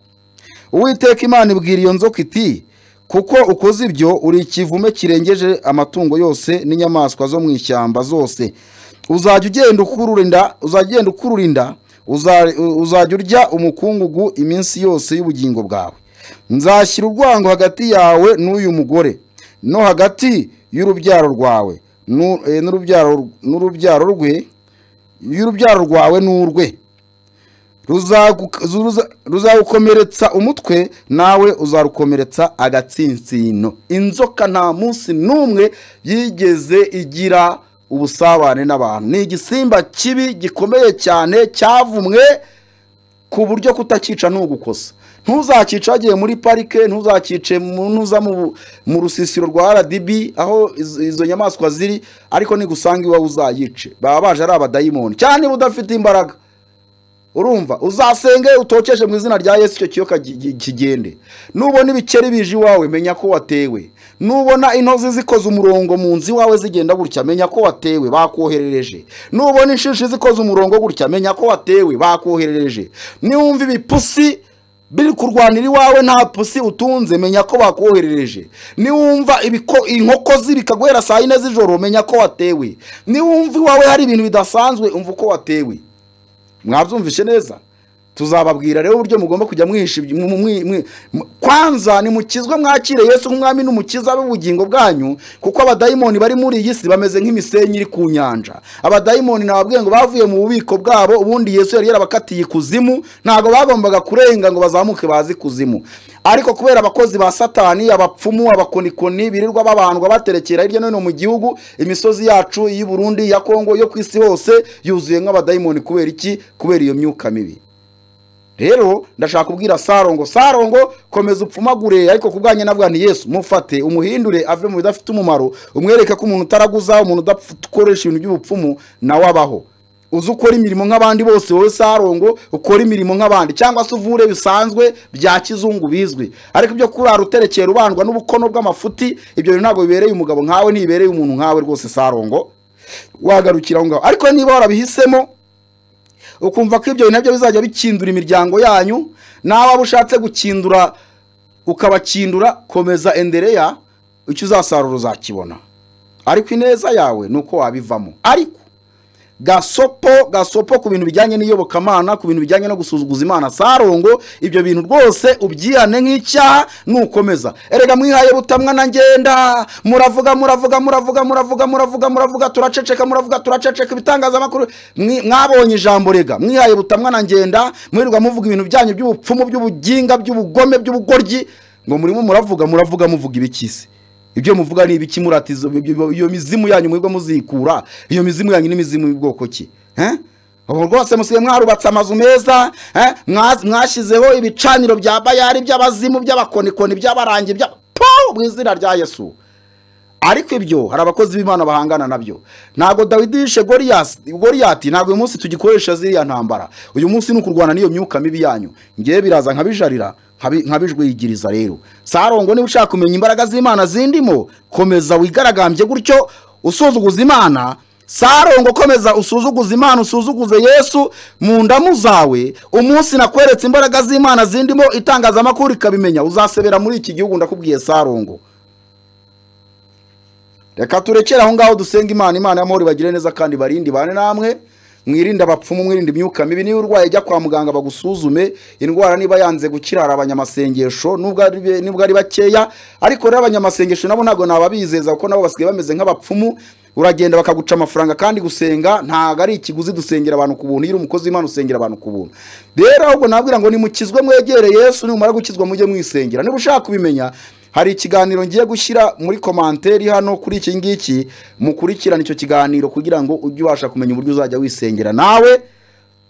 uwiteka imana ibwira iyo nzoka iti kuko ukoze ibyo uri ikivume kirengeje amatungo yose n'inyamaswa zo mu ishyamba zose uzajya ugenda ukururinda uzajya ugenda ukururinda uza- uzajya urya umukungugu iminsi yose y'ubugingo bwawe nzashyira urwango hagati yawe n'uyu mugore no hagati y'urubyaro rwawe nu- eh, n'urubyaro n'urubyaro rwe y'urubyaro rwawe n'urwe ruzagu- zuruza- ruzagukomeretsa umutwe nawe uzarukomeretsa agatsinsino inzoka nta munsi n'umwe yigeze igira ubusabane n'abantu ni igisimba kibi gikomeye cyane cyavumwe ku buryo kutakica ntugukosa ntuzakica wagiye muri parike ntuzakice mu- ntuza mu, mu rusisiro rwa rdb aho izo, izo nyamaswa ziri ariko nigusanga iwawe uzayice baba baje ari abadayimoni cyane niba udafite imbaraga urumva uzasenge utokeshe mu izina rya yesu icyo kiyoka gi- gi- kigende nubona ibikeri bije iwawe menya ko watewe nubona intozi zikoze umurongo mu nzu iwawe zigenda gutya menya ko watewe bakoherereje nubona inshishi zikoze umurongo gutya menya ko watewe bakoherereje niwumva ibipusi biri kurwanira iwawe nta pusi utunze menya ko bakoherereje niwumva ibiko- inkoko zibikaguhera saa yine z'ijoro menya ko watewe niwumva iwawe hari ibintu bidasanzwe umva uko watewe mwabyumvishe neza tuzababwira rero uburyo mugomba kujya mwihisha ibyo- mu- mwi- mwi- mu- kwanza nimukizwe mwakire yesu nk'umwami n'umukiza w'ubugingo bwanyu kuko abadayimoni bari muri iyi si bameze nk'imisenyi iri ku nyanja abadayimoni nababwiye ngo bavuye mu bubiko bwabo ubundi yesu yari yarabakatiye ikuzimu ntabwo bagombaga kurenga ngo bazamuke baze ikuzimu ariko kubera abakozi ba satani abapfumu abakonikoni birirwa babandwa baterekera hirya no hino mu gihugu imisozi yacu y'i Burundi ya Kongo yo ku isi hose yuzuye nk'abadayimoni kubera iki kubera iyo myuka mibi rero ndashaka kubwira sarongo sarongo komeza upfumagure ariko ku bwanyu navuga nti yesu mufate umuhindure ave mu bidafite umumaro umwereke ko umuntu utaraguza umuntu udakoresha ibintu by'ubupfumu nawe abaho uzi ukora imirimo nk'abandi bose wowe sarongo ukora imirimo nk'abandi cyangwa se uvure bisanzwe bya kizungu bizwi ariko ibyo kurara uterekera ubandwa n'ubukono bw'amafuti ibyo bintu ntabwo bibereye umugabo nkawe ntibibereye umuntu nkawe rwose sarongo wagarukira aho ngaho ariko niba warabihisemo ukumva ko ibyo bintu nabyo bizajya bikindura imiryango yanyu nawe waba ushatse gukindura ukabakindura komeza endereya icyo uzasarura uzakibona ariko ineza yawe ni uko wabivamo ariko gasopo gasopo ku bintu bijyanye n'iyobokamana ku bintu bijyanye no gusuzuguza imana sarongo ibyo bintu rwose ubyihane nk'icyaha nukomeza erega mwihaye butamwa na ngenda muravuga muravuga muravuga muravuga muravuga muravuga turaceceka muravuga turaceceka ibitangazamakuru mwi- mwabonye ijambo rega mwihaye butamwa na ngenda mwirirwa muvuga ibintu byanyu by'ubupfumu by'ubuginga by'ubugome by'ubugoryi ngo murimo muravuga muravuga muvuga ibikisi ibyo muvuga ni ibiki muratizo iyo mizimu yanyu mwigwa muzikura iyo mizimu yanyu ni imizimu y'ubwoko ki Eh? ubu rwose musigaye mwarubatse amazu meza eh? Mwa- mwashyizeho ibicaniro bya bayari by'abazimu by'abakonikoni by'abarangi bya po mu izina rya yesu ariko ibyo hari abakozi b'imana bahangana nabyo ntabwo dawidi yishe Goliyasi- goliyati ntabwo uyu munsi tugikoresha ziriya ntambara uyu munsi ni ukurwana n'iyo myuka mibi yanyu ngewe biraza nkabijarira nkabi- nkabijwigiriza rero sarongo niba ushaka kumenya imbaraga z'imana zindimo komeza wigaragambye gutyo usuzuguza imana sarongo komeza usuzuguza imana usuzuguze yesu mu ndamu zawe umunsi nakweretse imbaraga z'imana zindimo itangazamakuru ikabimenya uzasebera muri iki gihugu ndakubwiye sarongo reka turekere aho ngaho dusenga imana imana y'amahoro ibagire neza kandi barinde bane namwe mwirinde abapfumu mwirinde imyuka mibi niba urwaye jya kwa muganga bagusuzume indwara niba yanze gukira hari abanyamasengesho nubwo ari be- nubwo ari bakeya ariko rero abanyamasengesho nabo ntabwo nababizeza kuko nabo basigaye bameze nk'abapfumu uragenda bakaguca amafaranga kandi gusenga ntabwo ari ikiguzi dusengera abantu ku buntu iyo uri umukozi w'imana usengera abantu ku buntu rero ahubwo nabwira ngo nimukizwe mwegere yesu nimumara gukizwa mujye mwisengera niba ushaka kubimenya hari ikiganiro ngiye gushyira muri komanteri hano kuri iki ngiki mukurikirane icyo kiganiro kugira ngo ujye ubasha kumenya uburyo uzajya wisengera nawe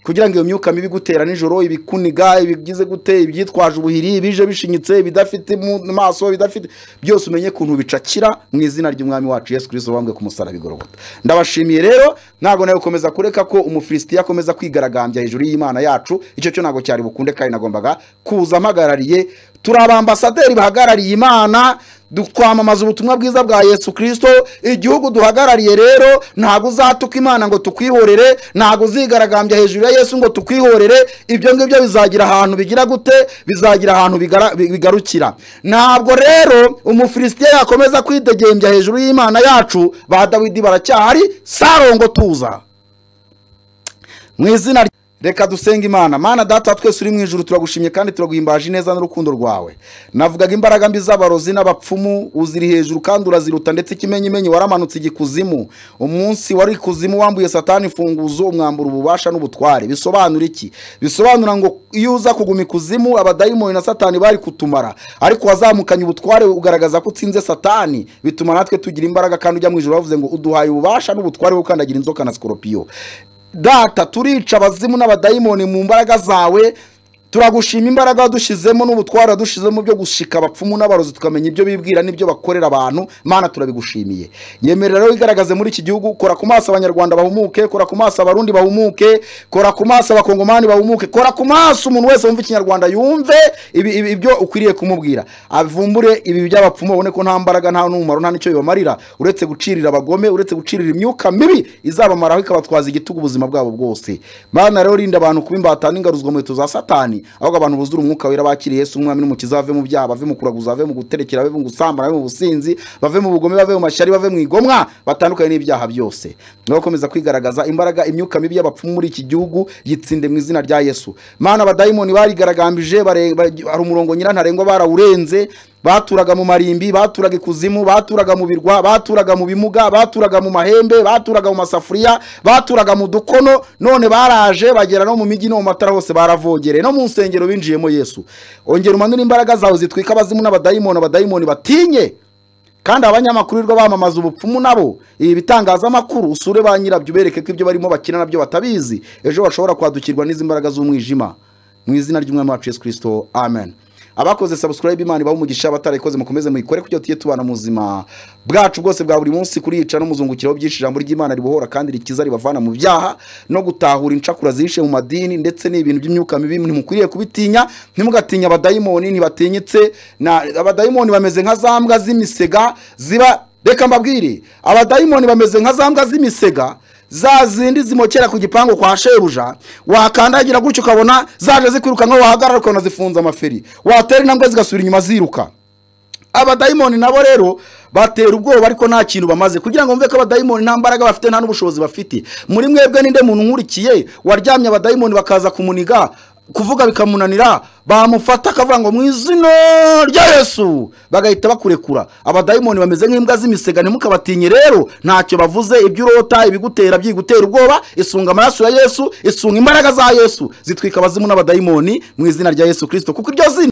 kugira ngo iyo myuka mibi igutera nijoro ibikuniga ibigize gute ibyitwaje ubuhiri ibije bishinyitse ibidafite mu maso ibidafite byose umenye ukuntu bicakira mu izina ry'umwami wacu yesu kirisito wambwe ku musaraba igorogota ndabashimiye rero ntabwo nawe gukomeza kureka ko umufilisitiya akomeza kwigaragambya hejuru y'imana yacu icyo cyo ntabwo cyari bukunde kandi nagombaga kuza mpagarariye turi abambasaderi bahagarariye imana du- twamamaza ubutumwa bwiza bwa yesu kirisito igihugu duhagarariye rero ntabwo uzatuka imana ngo tukwihorere ntabwo uzigaragambya hejuru ya yesu ngo tukwihorere ibyo ngibyo bizagira ahantu bigira gute bizagira ahantu bigara- bi- bigarukira ntabwo rero umufilisitiya yakomeza kwidegembya hejuru y'imana yacu ba dawidi baracyahari sarongo tuza mu izina ry- reka dusenga imana mana data twese uri mu ijuru turagushimye kandi turaguhimbaje ineza n'urukundo rwawe navugaga imbaraga mbi z'abarozi n'abapfumu uziri hejuru kandi uraziruta ndetse ikimenyimenyi waramanutse igikuzimu umunsi wari ikuzimu wambuye satani imfunguzo umwambura ububasha n'ubutware bisobanura iki bisobanura ngo iyo uza kuguma ikuzimu abadayimoni na satani bari kutumara ariko wazamukanye ubutware ugaragaza ko utsinze satani bituma natwe tugira imbaraga kandi ujya mu ijuru bavuze ngo uduhaye ububasha n'ubutware bwo gukandagira inzoka na sikoropiyo data turica abazimu n'abadayimoni mu mbaraga zawe turagushima imbaraga wadushizemo n'ubutware wadushizemo byo gushika abapfumu n'abarozi tukamenya ibyo bibwira n'ibyo bakorera abantu mana turabigushimiye nyemerera rero wigaragaze muri iki gihugu kora ku maso abanyarwanda bahumuke kora ku maso abarundi bahumuke kora ku maso abakongomani bahumuke kora ku maso umuntu wese wumva ikinyarwanda yumve ibi- ibi- ibyo ukwiriye kumubwira avumbure ibi by'abapfumu babone ko nta mbaraga nta n'umumaro nta n'icyo bibamarira uretse gucirira abagome uretse gucirira imyuka mibi izabamaraho ikabatwaza igitugu ubuzima bwabo bwose mana rero rinda abantu kuba imbata n'ingaruzwa mu za satani ahubwo abantu buzura umwuka wera bakiriye yesu umwami n'umukiza bave mu byaha bave mu kuraguza bave mu guterekera bave mu gusambana bave mu businzi bave mu bugome bave mu mashyari bave mu igomwa batandukanye n'ibyaha byose niba bakomeza kwigaragaza imbaraga imyuka mibi y'abapfumu muri iki gihugu yitsinde mu izina rya yesu mana abadayimoni barigaragambije bare- bare- hari umurongo nyirantarengwa barawurenze baturaga mu marimbi baturaga ikuzimu baturaga mu birwa baturaga mu bimuga baturaga mu mahembe baturaga mu masafuriya baturaga mu dukono none baraje bagera no mu mijyi no mu matara hose baravogereye no mu nsengero binjiyemo yesu ongera umanure imbaraga zawe zitwika abazimu n'abadayimoni abadayimoni batinye kandi abanyamakuru rwo bamamaza ubupfumu nabo ibi bitangazamakuru usure ba nyirabyo ubereke ko ibyo barimo bakina nabyo batabizi ejo bashobora kwadukirwa n'izi mbaraga z'umwijima mu izina ry'umwami wacu yesu kirisito amen abakoze subscribe imana ibaho umugisha abatarayikoze mukomeze muyikore kugira tujye tubana mu buzima bwacu bwose bwa buri munsi kuriyica no muzungukiraho byinshi ijambo ry'imana ribohora kandi rikiza ribavana mu byaha no gutahura incakura zihishe mu madini ndetse n'ibintu by'imyuka mibi ntimukwiriye kubitinya ntimugatinya abadayimoni ntibatinyitse na abadayimoni bameze nka za mbwa z'imisega ziba reka mbabwire abadayimoni bameze nka za mbwa z'imisega za zindi zimokera ku gipangu kwa shebuja wakandagira gutyo ukabona zaje zikwirukanka wahagarara ukabona zifunze amaferi watera intambwe zigasubira inyuma ziruka abadayimoni nabo rero batera ubwoba ariko nta kintu bamaze kugira ngo mve ko abadayimoni nta mbaraga bafite nta n'ubushobozi bafite muri mwebwe ninde muntu nkurikiye waryamye abadayimoni bakaza kumuniga kuvuga bikamunanira bamufata akavuga ngo mu izina rya yesu bagahita bakurekura abadayimoni bameze nk'imbwa z'imisega ntimukabatinye rero ntacyo bavuze ibyo urota ibigutera byigutera ubwoba isunga amaraso ya yesu isunga imbaraga za yesu zitwika abazimu n'abadayimoni mu izina rya yesu kirisito kuko iryo zina